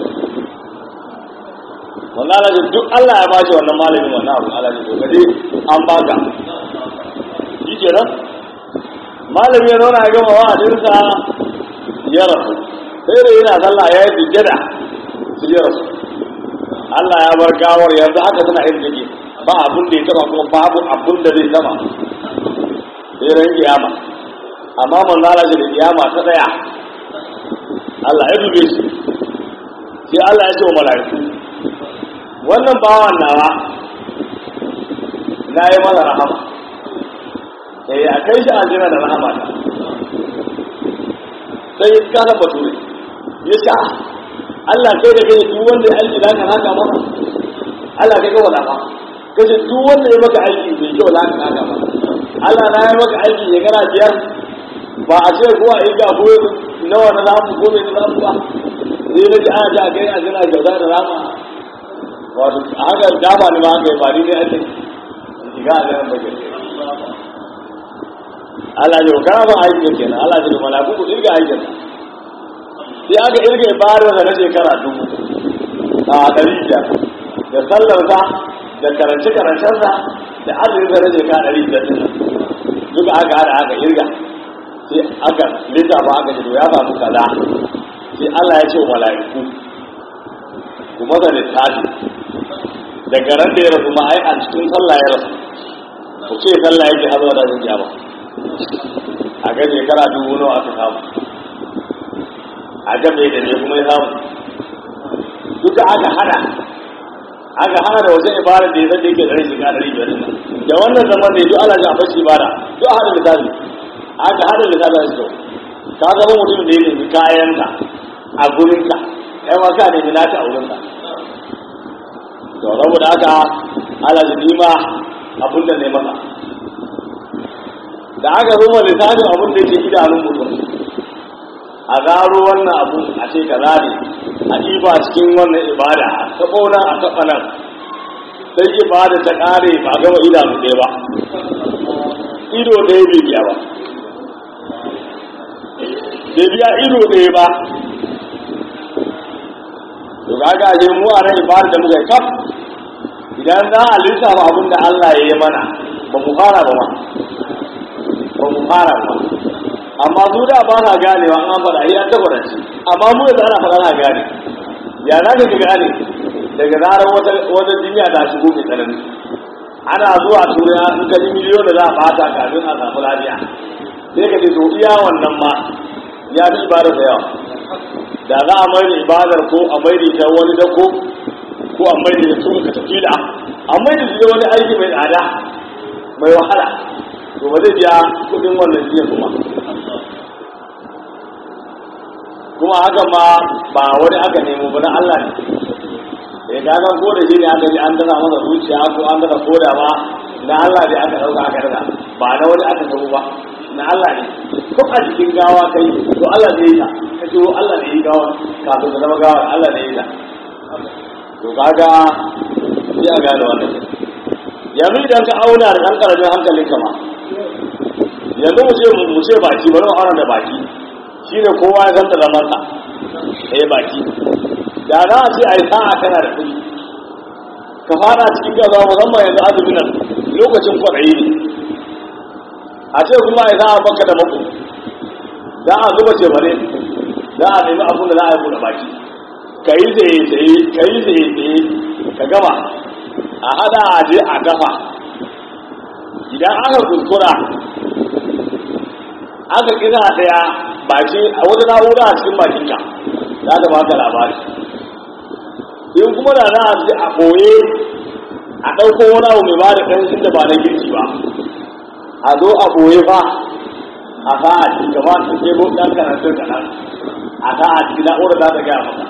wannan Allah duk Allah ya bashi wannan malamin wannan abu Allah ne to kaje an baka shi kenan malami ya zauna ya gama wa'adinsa ya rasu sai da yana sallah ya yi sujjada su ya rasu Allah ya bar gawar yanzu haka suna yin take ba abun da ya taba kuma babu abun da zai taba sai ran kiyama amma manzala shi da kiyama ta daya Allah ya dube shi sai Allah ya ce wa mala'iku wannan bawan nawa na yi masa rahama eh a kai shi aljanna da rahama ta sai ya kasa bature ya ce Allah kai da kai duk wanda ya aiki zaka haka masa Allah kai kawai ba kace duk wanda ya maka aiki mai kyau zaka haka masa Allah na ya maka aiki ya gara biyar ba a ce ko a yi ga ko nawa na zamu ko mai na zamu ba sai na ji ana ta kai a jira kyauta da rama wato a haka dama ne ma aka yi ba ni ne ake shiga a ganin bakin Allah ya kana ba aikin kenan Allah ya malaku ku irga aikin sai aka irga ibadar da na shekara dubu a ɗari biyar da sallarsa da karance karancensa da azumin da na shekara ɗari biyar din nan duka aka hada aka irga sai aka lissafa aka ce to ya samu kaza sai Allah ya ce wa mala'iku ku maza littafi daga ran da ya rasu ma ai a cikin sallah ya rasu ku ce sallah yake hazo da zan ba a ga shekara dubu nawa aka samu a ga mai da ne kuma ya samu duka aka hada aka hana da wajen ibadar da ya zai yake ɗari shiga ɗari biyar nan da wannan zaman da ya duk ana ji a bashi ibada duk a hada misali aka hada misali da su ka zama mutum da ya nemi kayanka a gurinka kai ma ka nemi naka a wurinka to saboda haka ala nima abin da ne maka da aka zo lissafin abin da yake idanun mutum a gano wannan abu a ce kaza ne a ɗiba cikin wannan ibada a taɓo nan a taɓa nan sai ibada ta ƙare ba gama idanu ɗaya ba ido ɗaya bai biya ba bai biya ido ɗaya ba to kaga je mu a ran ibada da muka kaf idan za a lissafa abin da Allah ya yi mana ba mu fara ba ma ba mu fara ba amma su da ba na ganewa an faɗa yi an tabbata ce amma mu yanzu ana faɗa na gane ya za ka gane daga zarar wata wata jinya ta shigo mai tsanani ana zuwa turai in ka ji miliyon da za a bata kafin a samu lafiya sai ka ce to iya wannan ma ya fi ibadar da yawa da za a mai da ibadar ko a mai da ita wani dako ko a mai da ita tuka ka tafi da a mai da ita wani aiki mai tsada mai wahala to ba zai biya kudin wannan jiya kuma kuma haka ma ba wani aka nemo ba na Allah ne da ya gagan ko da shi ne aka ji an dana masa zuciya ko an dana koda ba na Allah ne aka dauka aka dana ba na wani aka samu ba na Allah ne ko a cikin gawa kai to Allah ne ya ka ce Allah ne ya gawa kafin ka zama gawa Allah ne ya to kaga sai a gane wannan yanzu idan ka auna da ɗan ƙaramin hankalinka ma yanzu mu ce mu ce baki bari mu auna da baki shine kowa ya zanta zaman sa eh baki da za a ce ai sa'a kana da kuɗi ka fara cikin gaza musamman yanzu azumi nan lokacin kwaɗayi ne a ce kuma ai sa'a baka da mako za a zuba ce bare za a nemi abin da za a yi buɗe baki ka yi tsaye tsaye ka yi tsaye tsaye ka gama a hada a je a dafa idan aka kuskura aka kira daya baki a wata na'ura a cikin bakinka za ta baka labari in kuma da za a je a ɓoye a ɗauko wani abu mai ba da ƙanshin da ba na girki ba a zo a ɓoye ba a sa a cikin gaba su ke bo ɗan karantun kaɗan a sa a cikin na'ura za ta gaya maka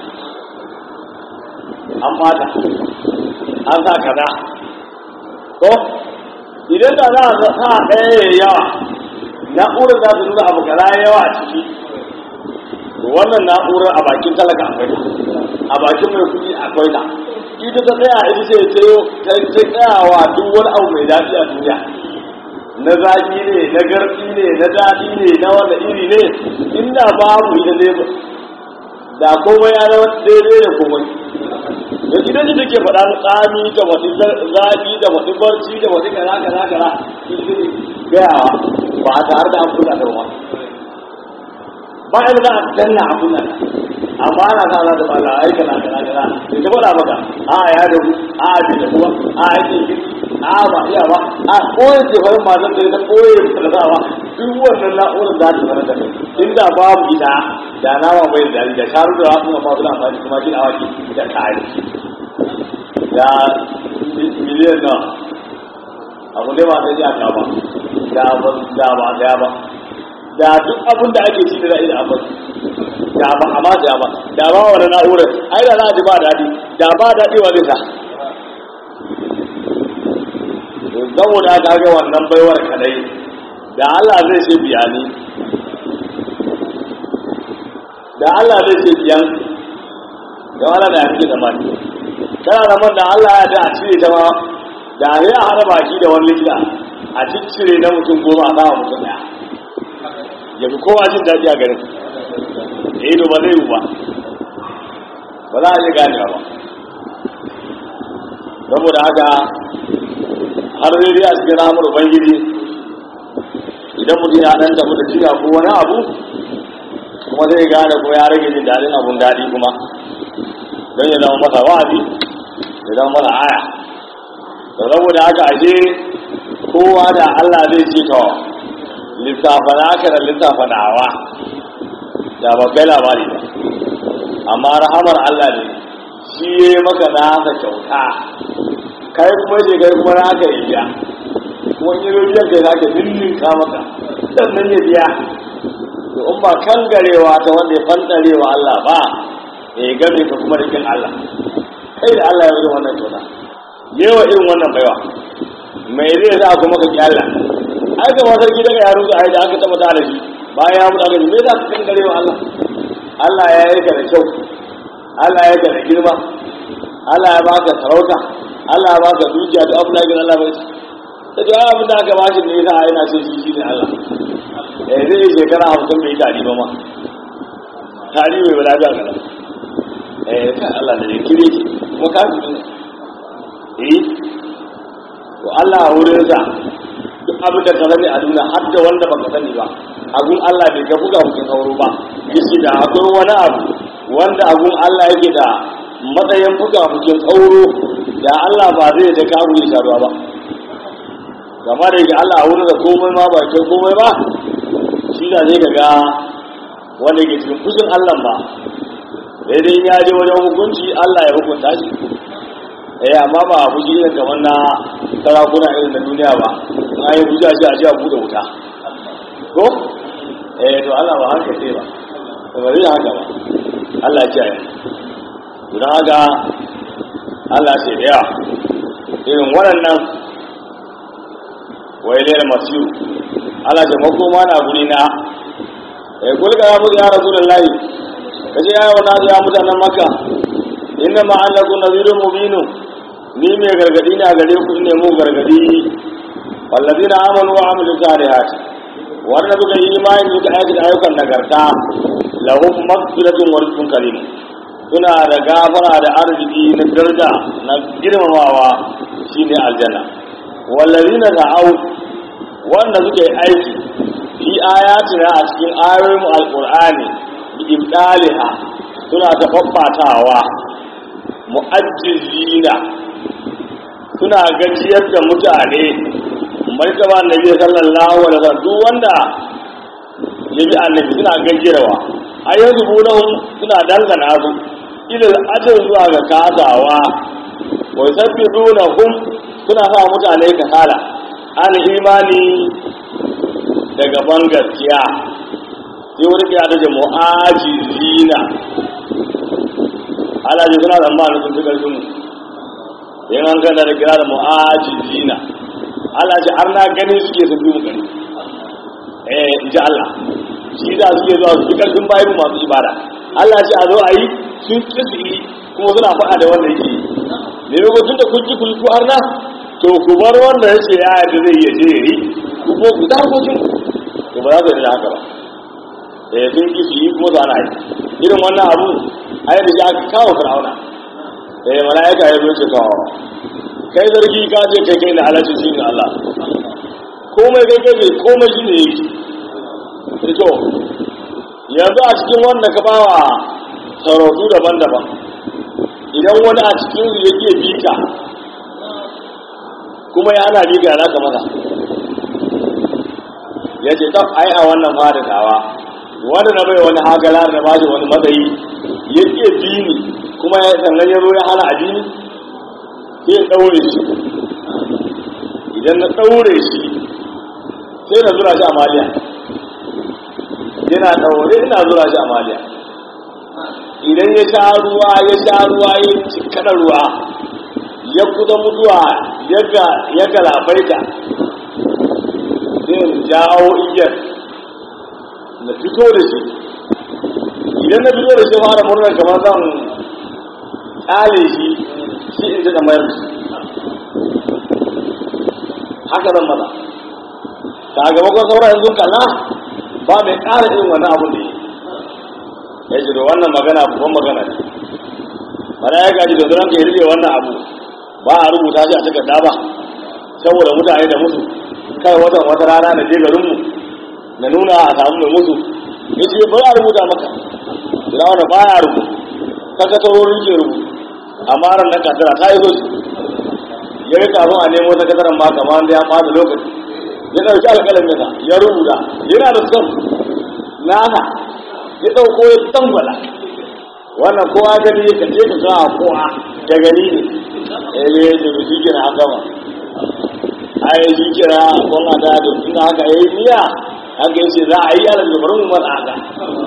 an fata an sa kaza to idan da za a sa ɗaya ya yawa na'urar za su nuna abu kaza ya yawa a ciki to wannan na'urar a bakin talaka akwai a bakin mai kuɗi akwai ta ita ta tsaya ita ce ta tsayawa duk wani abu mai daɗi a duniya na zaƙi ne na garɗi ne na daɗi ne na wanda iri ne inda babu ita ne da komai ya zama daidai da komai da idan shi take faɗa tsami da wasu zafi da wasu barci da wasu kaza kaza kaza ita ne gayawa ba a tare da an kula da ruwa ba yadda za a danna a kula amma ana sa za ta bala ai kaza kaza kaza da ta faɗa maka a ya da ku a bi da kuma a ya ce a ba iya ba a koyar da farin matan da ta koyar da ta ba duk wannan na'urar za ta sanar da kai inda babu ita da nama bai da da sharu da wasu ma suna amfani kuma kin awaki da kare da miliyan na abu ne ba sai ya ka ba da ba da ba da ba da duk abin da ake ci da za'i da abin da ba amma da ba da ba wani na'urar ai da za a ji ba daɗi da ba daɗi wa zai sa saboda aka ga wannan baiwar kadai da Allah zai ce biya ni da Allah zai ce biyan da wala da yake da mani kana da man da Allah ya da a cire ta ma da ya a hada baki da wani likita a ciccire na mutum goma a bawa mutum daya ya fi kowa jin daɗi a garin eh to ba zai yi ba ba za a iya ganewa ba saboda haka har zai dai a cikin ramar ubangiji idan mutum ya dan tafi da jiya ko wani abu kuma zai gane ko ya rage jin daɗin abun daɗi kuma don ya zama masa wa'azi ya zama masa aya da saboda haka ashe kowa da Allah zai ce to lissafa naka da lissafa nawa da ba kai labari ba amma rahamar Allah ne shi ya yi maka nasa kyauta kai kuma je kai kuma naka ya biya kuma in yi biyan kai zaka ninninka maka sannan ya biya to in ba kan garewa ta wanda ya fantarewa Allah ba ya game ka kuma rikin Allah kai da Allah ya wuce wannan kyauta yawa irin wannan baiwa mai zai sa kuma ka ki Allah ai ga wasar gida ga yaro ai da aka taba da shi bayan ya mutu aka ji me za ka kan garewa Allah Allah ya yi ka da kyau Allah ya yi ka da girma Allah ya baka sarauta Allah ya baka dukiya da abu da Allah bai ta ji abin da aka bashi ne yasa yana ce shi shi ne Allah eh zai yi shekara hamsin bai tari ba ma tari bai bala da kana eh kan Allah da ne kire ki kuma ka fi ne eh to Allah a wurin sa duk abin da ka sani a duniya har da wanda baka sani ba agun Allah bai ga buga mutum sauro ba yace da akwai wani abu wanda agun Allah yake da matsayin buga mutum sauro da Allah ba zai da kawo ya sharuwa ba gama da yake Allah a wurin da komai ma ba ke komai ba shi da zai ga wanda ke cikin fushin Allah ba daidai ya je wajen hukunci Allah ya hukunta shi eh amma ba a fushi irin kamar na sarakuna irin na duniya ba na yi hujja shi a ji a buɗe wuta ko eh to Allah ba haka sai ba to ba zai haka ba Allah ya kiyaye don haka Allah ce da yawa irin waɗannan wai lera masu Allah ce makoma na guri na ya kulka ya mutu ya rasu da layi ka ce yawon na ya mutanen maka inda ma an lagu nazirun mubinu ni mai gargadi ne a gare ku ne mu gargadi wallazi na amanu wa amilu salihat wanda suka yi imani suka aikata ayyukan nagarta lahum maghfiratun wa rizqun karim suna da gafara da arziki na daraja na girmamawa shine aljanna wallazina da'au wanda suke aiki fi ayatina a cikin ayoyin alqur'ani bi ibdaliha suna ta faffatawa mu'ajjizina suna gajiyar da mutane martaba annabi sallallahu alaihi wasallam duk wanda ya bi annabi suna gajiyarwa ayyanzu bunahum suna dangana su ilil ajin zuwa ga kasawa wai sabbi duna hum suna sa mutane kasala al imani daga ban gaskiya sai wani kira ta ce mu'ajizina alaji suna da ma'ana sun fi karfin mu yin an gana da kira da mu'ajizina alaji har na ganin suke sun fi mu gani eh in ji Allah shi da suke zuwa su fi karfin bayan masu ibada Allah ce a zo a yi sun ƙi su yi kuma suna faɗa da wanda yake yi ne lokacin da kun ji kun ku arna to ku bar wanda ya ce ya yadda zai iya je ya yi ku ko ku da harkokin to ba za ku yi da haka ba eh sun ƙi su yi kuma su ana yi irin wannan abu a yadda shi aka kawo fir'auna eh mala'ika ya zo ce kawo kai zargi ka ce kai kai na halarci shi ne Allah komai kai kai komai shi ne yake to yanzu a cikin wanda ka bawa sarautu daban-daban idan wani a cikin su yake bi ka kuma ya ana riga na ka masa ya ce ta ai a wannan fada tawa wanda na bai wani hagala da ba wani matsayi ya ke dini kuma ya sannan ya zo ya hana addini sai ya ɗaure shi idan na ɗaure shi sai na zura shi a maliya yana ɗaure ina zura shi a maliya idan ya sha ruwa ya sha ruwa ya cikana ruwa ya kuda mutuwa ya galabaita sai in jawo igiyar na fito da shi idan na fito da shi fara murnar kamar zan ƙale shi shi in ji da mayar da shi haka zan maza sakamakon sauran yanzu kalla ba mai ƙara irin wani abu da yi ya ce da wannan magana babban magana ne mana ya gaji da zuran ka yi rike wannan abu ba a rubuta shi a takarda ba saboda mutane da musu kai watan wata rana na je garinmu na nuna a samu mai musu ya ce ba a rubuta maka firawuna ba ya rubuta sakatarorin ke rubuta amma ran na kasara ta yi soji ya yi kafin a nemo sakataren ma kamar da ya fada lokaci ya ɗauki alƙalin yana ya rubuta yana da son nasa ya ɗauko ya tambala wannan kowa gani ya kace ka kawo kowa da gani ne ya ne ya ce shi kira an gama a yi shi kira kuma ta da tun haka ya yi niyya haka ya ce za a yi yana da bari mu mata haka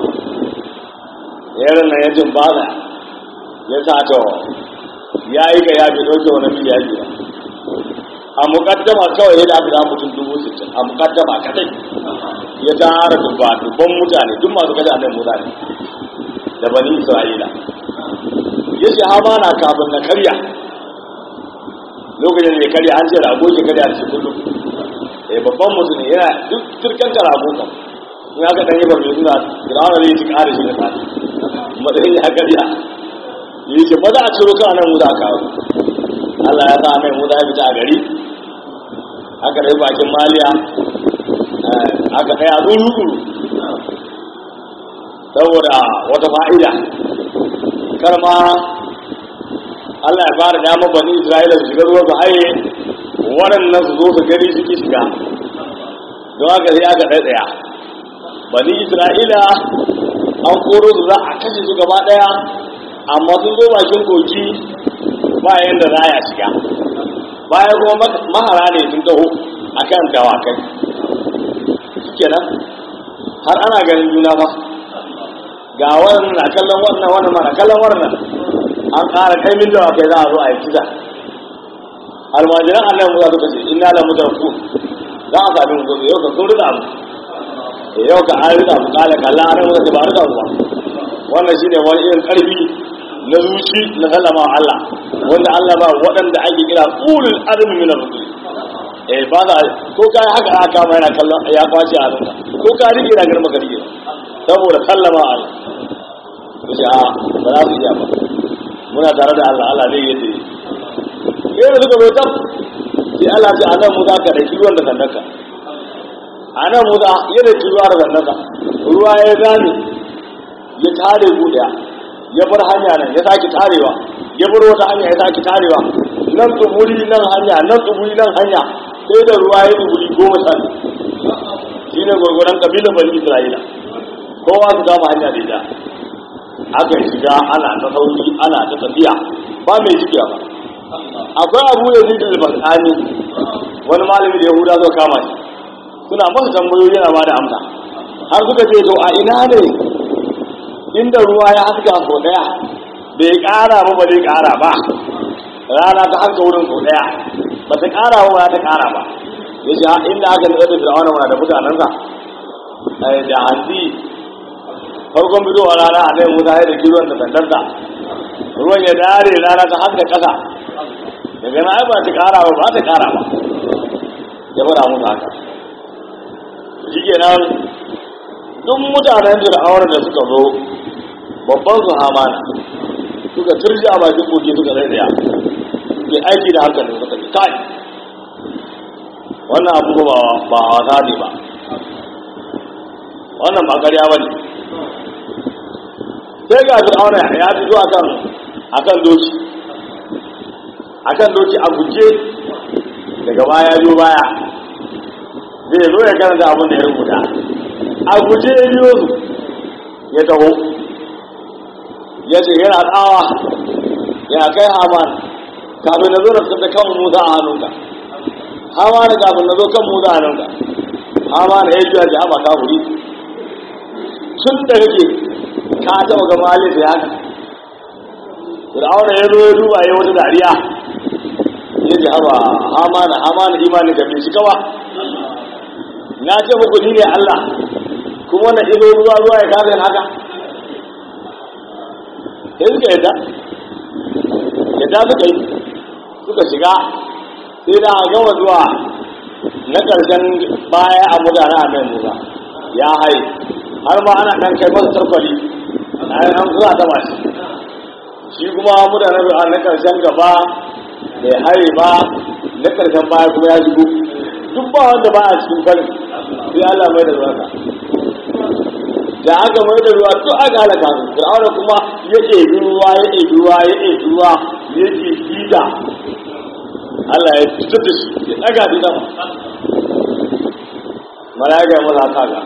yaron nan ya jin baza ya sa ta ya yi ga ya bi ɗauke wani miliya biyu a mukaddama kawai ya dafi da mutum dubu sittin a mukaddama kadai ya tara dubba dubban mutane duk masu kaji annabi mutane da bani isra'ila ya ce hama na kafin na karya lokacin da ya karya an ce rago ke karya da shi kullum eh babban mutum ne yana duk turken ka rago kan in aka dan yi ba mai suna firawuna zai ci kare shi da sati matsayin ya karya yi ce ba za a ciro kan nan mu da kawo Allah ya sa mai mu da ya fita a gari aka rai bakin maliya aka kai a tsuru saboda wata fa'ida karma Allah ya fara dama bani Isra'ila su shiga ruwa su haye waɗannan su zo su gari su ki shiga don haka sai aka ɗaya bani Isra'ila an koro su za a kashe su gaba ɗaya amma sun zo bakin koki bayan da za a shiga bayan kuma mahara ne sun taho a kan dawakai kenan har ana ganin juna ba ga wannan na kallon wannan wannan na kallon wannan an ƙara kai min dawakai za a zo a yi kisa almajiran annan musa suka ce ina da mutarku za a sami mu gobe yau ka sun rika mu yau ka an rika mu kala kalla an musa ce ba rika mu ba wannan shine wani irin karfi na zuci na sallama Allah wanda Allah ba waɗanda ake kira ulul azmi min ar-rusul eh ba za ko kai haka aka kama yana kallon ya kwace a hannunka ko ka rike na garma garige saboda sallama Allah to shi a ba za su iya ba muna tare da Allah Allah zai yi yadda suka zo tab sai Allah ce anan mu za ka da kiwon da sannaka anan mu za yadda kiwon da sannaka ruwa ya gane ya tare guda ya bar hanya nan ya sake tarewa ya bar wata hanya ya sake tarewa nan tsuburi nan hanya nan tsuburi nan hanya sai da ruwa ya tsuburi goma sha shi ne gwargwaron kabilan bani isra'ila kowa su kama hanya da ita aka shiga ana ta sauki ana ta tafiya ba mai jikiya ba akwai abu da zai da basani wani malami da yahuda zo kama shi suna masa tambayoyi yana ba da amsa har suka ce to a ina ne inda ruwa ya haska sau daya bai kara ba ba zai kara ba rana ta haska wurin sau daya ba ta kara ba ba ta kara ba ya ce inda aka nuna da fir'auna mana da mutanensa da hanzi farkon fitowar rana a nan musa ya da kiruwan da sandarsa ruwan ya dare rana ta haska kasa daga na ba ta kara ba ba ta kara ba ya fara musu haka shi kenan duk mutanen fir'auna da suka zo babban su hamana suka turji a bakin kogi suka zai daya ke aiki da hankali suka ce kai wannan abu ba ba wasa ne ba wannan ba ƙarya ba ne sai ga fir'auna ya fito akan akan doki akan doki a guje daga baya zo baya zai zo ya karanta abin da ya rubuta a guje ya biyo su ya taho ya ce yana tsawa ya kai haman kafin na zo da kan musa a hannunka haman kafin na zo kan musa a hannunka haman ya juya ji hama ka wuri tun da kake ka taɓa ga malin da ya haka fir'auna ya zo ya duba ya wata dariya ya ji haba hamana hamana imanin da bai shiga ba na ce muku ni ne Allah kuma wannan ido ruwa ruwa ya kasa yin haka sai suka yadda yadda suka yi suka shiga sai da a gama zuwa na ƙarshen baya a mutane a mai musa ya hai har ma ana ɗan kai masa tarkwali a yi an zuwa ta mashi shi kuma mutane na ƙarshen gaba bai hari ba na ƙarshen baya kuma ya shigo duk ba wanda ba a cikin farin sai Allah mai da ruwa da aka mai da ruwa to aka halaka su fir'auna kuma ya ɗebi ruwa ya ɗebi ruwa ya ɗebi ruwa ya ɗebi da Allah ya fitar da shi ya ɗaga shi sama malaka ya masa kaga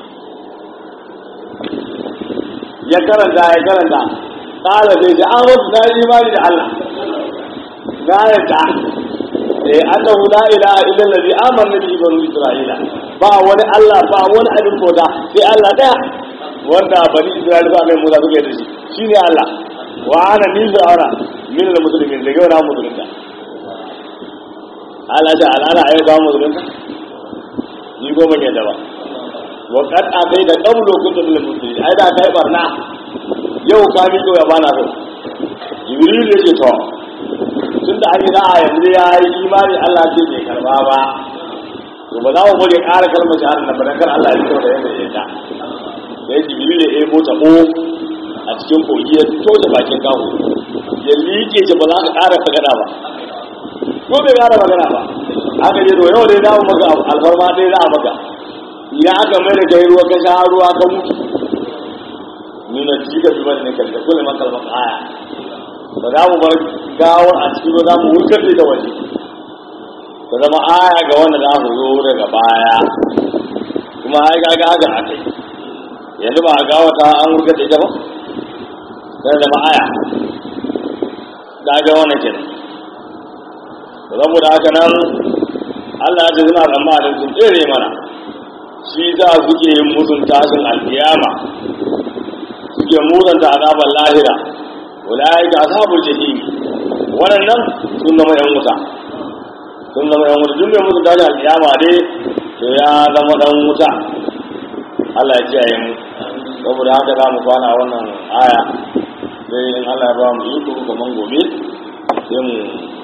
ya karanta ya karanta ƙara sai ji an wasu na imani da Allah na yadda eh annahu la ilaha illa allazi amana bihi banu isra'ila ba wani Allah ba wani abin bauta sai Allah daya wanda bani isra'ila ba mai musa suka yi da shi shine Allah wa ana ni fir'auna min al muslimin daga wani musulunta Allah ta alana ayi ba musulunta ni ko ban yadda ba wa qad atai da qablu kuntum lil muslimin ai da kai barna yau ka mi ko ya bana so jibril ya ce to tun da an yi za'a yanzu ya yi imani Allah ce bai karba ba to ba za mu bari ƙara kalmar shahada na bana kar Allah ya fito da yadda ya ta sai jibril ya ebo ta ko a cikin kogi ya fito da bakin kawo ya liƙe shi ba za ka ƙara sagada ba ko bai ƙara magana ba aka je to yau dai za mu maka alfarma dai za a maka ya aka mai da kai ruwa ka sha ruwa ka mutu nuna jika bi wani ne kalta kulle makalmar aya ba za mu bar gawar a cikin za mu wurgar da waje ta zama aya ga wanda za mu zo daga baya kuma ai ga ga ga akai yanzu ba a gawa ta an wurgar da ita ba sai zama aya da ga wannan kenan saboda haka nan Allah ya ce suna tsammanin sun tsere mana shi za suke yin musun tashin alkiyama suke muzanta azabar lahira ulaika ashabul jahim wannan sun zama yan wuta sun zama yan wuta duk mai musu tashi alkiyama dai to ya zama dan wuta Allah ya kiyaye mu saboda haka za mu kwana wannan aya sai in Allah ya ba mu iko kaman gobe sai mu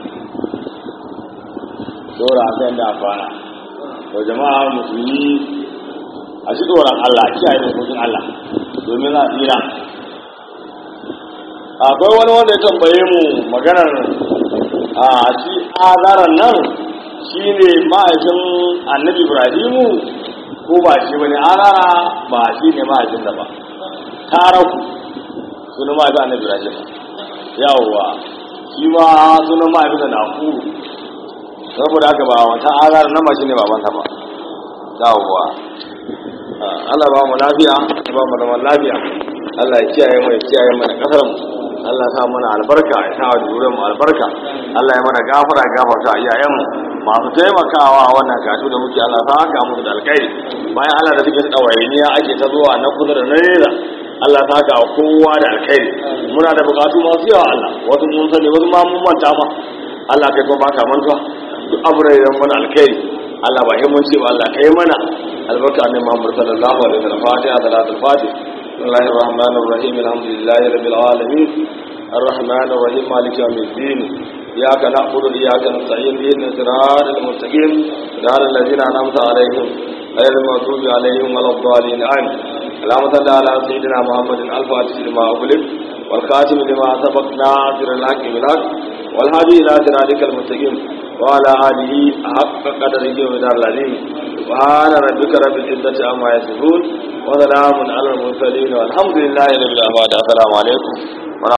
dora a kan da kwana to jama'a musulmi a shi tsoron Allah kiyaye dokokin Allah domin a tsira akwai wani wanda ya tambaye mu maganar a shi azaran nan shi ne ma'aikin annabi ibrahimu ko ba shi wani azara ba shi ne ma'aikin da ba taraku sunan ma'aikin annabi ibrahim yawwa shi ma sunan ma'aikin da na ku saboda haka ba wata azara nan ba shi ne babanta ba yawwa Allah ba mu lafiya ba mu zaman lafiya Allah ya kiyaye mu ya kiyaye mana kasar mu Allah ya sa mana albarka ya sa wa mu albarka Allah ya mana gafara gafarta iyayen mu masu taimakawa wannan katu da muke Allah sa haka musu da alkhairi bayan Allah da suke tsawainiya ake ta zuwa na kusa da nesa Allah ta haka kowa da alkhairi muna da bukatu masu yawa Allah wasu mun sani wasu ma mun manta ma Allah kai kuma baka mantuwa duk abu da yan mana alkhairi Allah ba mun ce ba Allah kai mana albarka annabi Muhammad sallallahu alaihi wasallam fatiha salatul fatih بسم الله الرحمن الرحيم الحمد لله رب العالمين الرحمن الرحيم مالك يوم الدين إياك نعبد وإياك نستعين اهدنا الصراط المستقيم صراط الذين أنعمت عليهم غير المغضوب عليهم ولا الضالين آمين اللهم صل على سيدنا محمد الفاتح لما أغلق والخاتم لما سبق ناصر الحق بالحق والهادي إلى صراطك المستقيم وعلى آله حق قدره ومدار العظيم سبحان ربك رب العزة عما يصفون وسلام على المرسلين والحمد لله رب العالمين السلام عليكم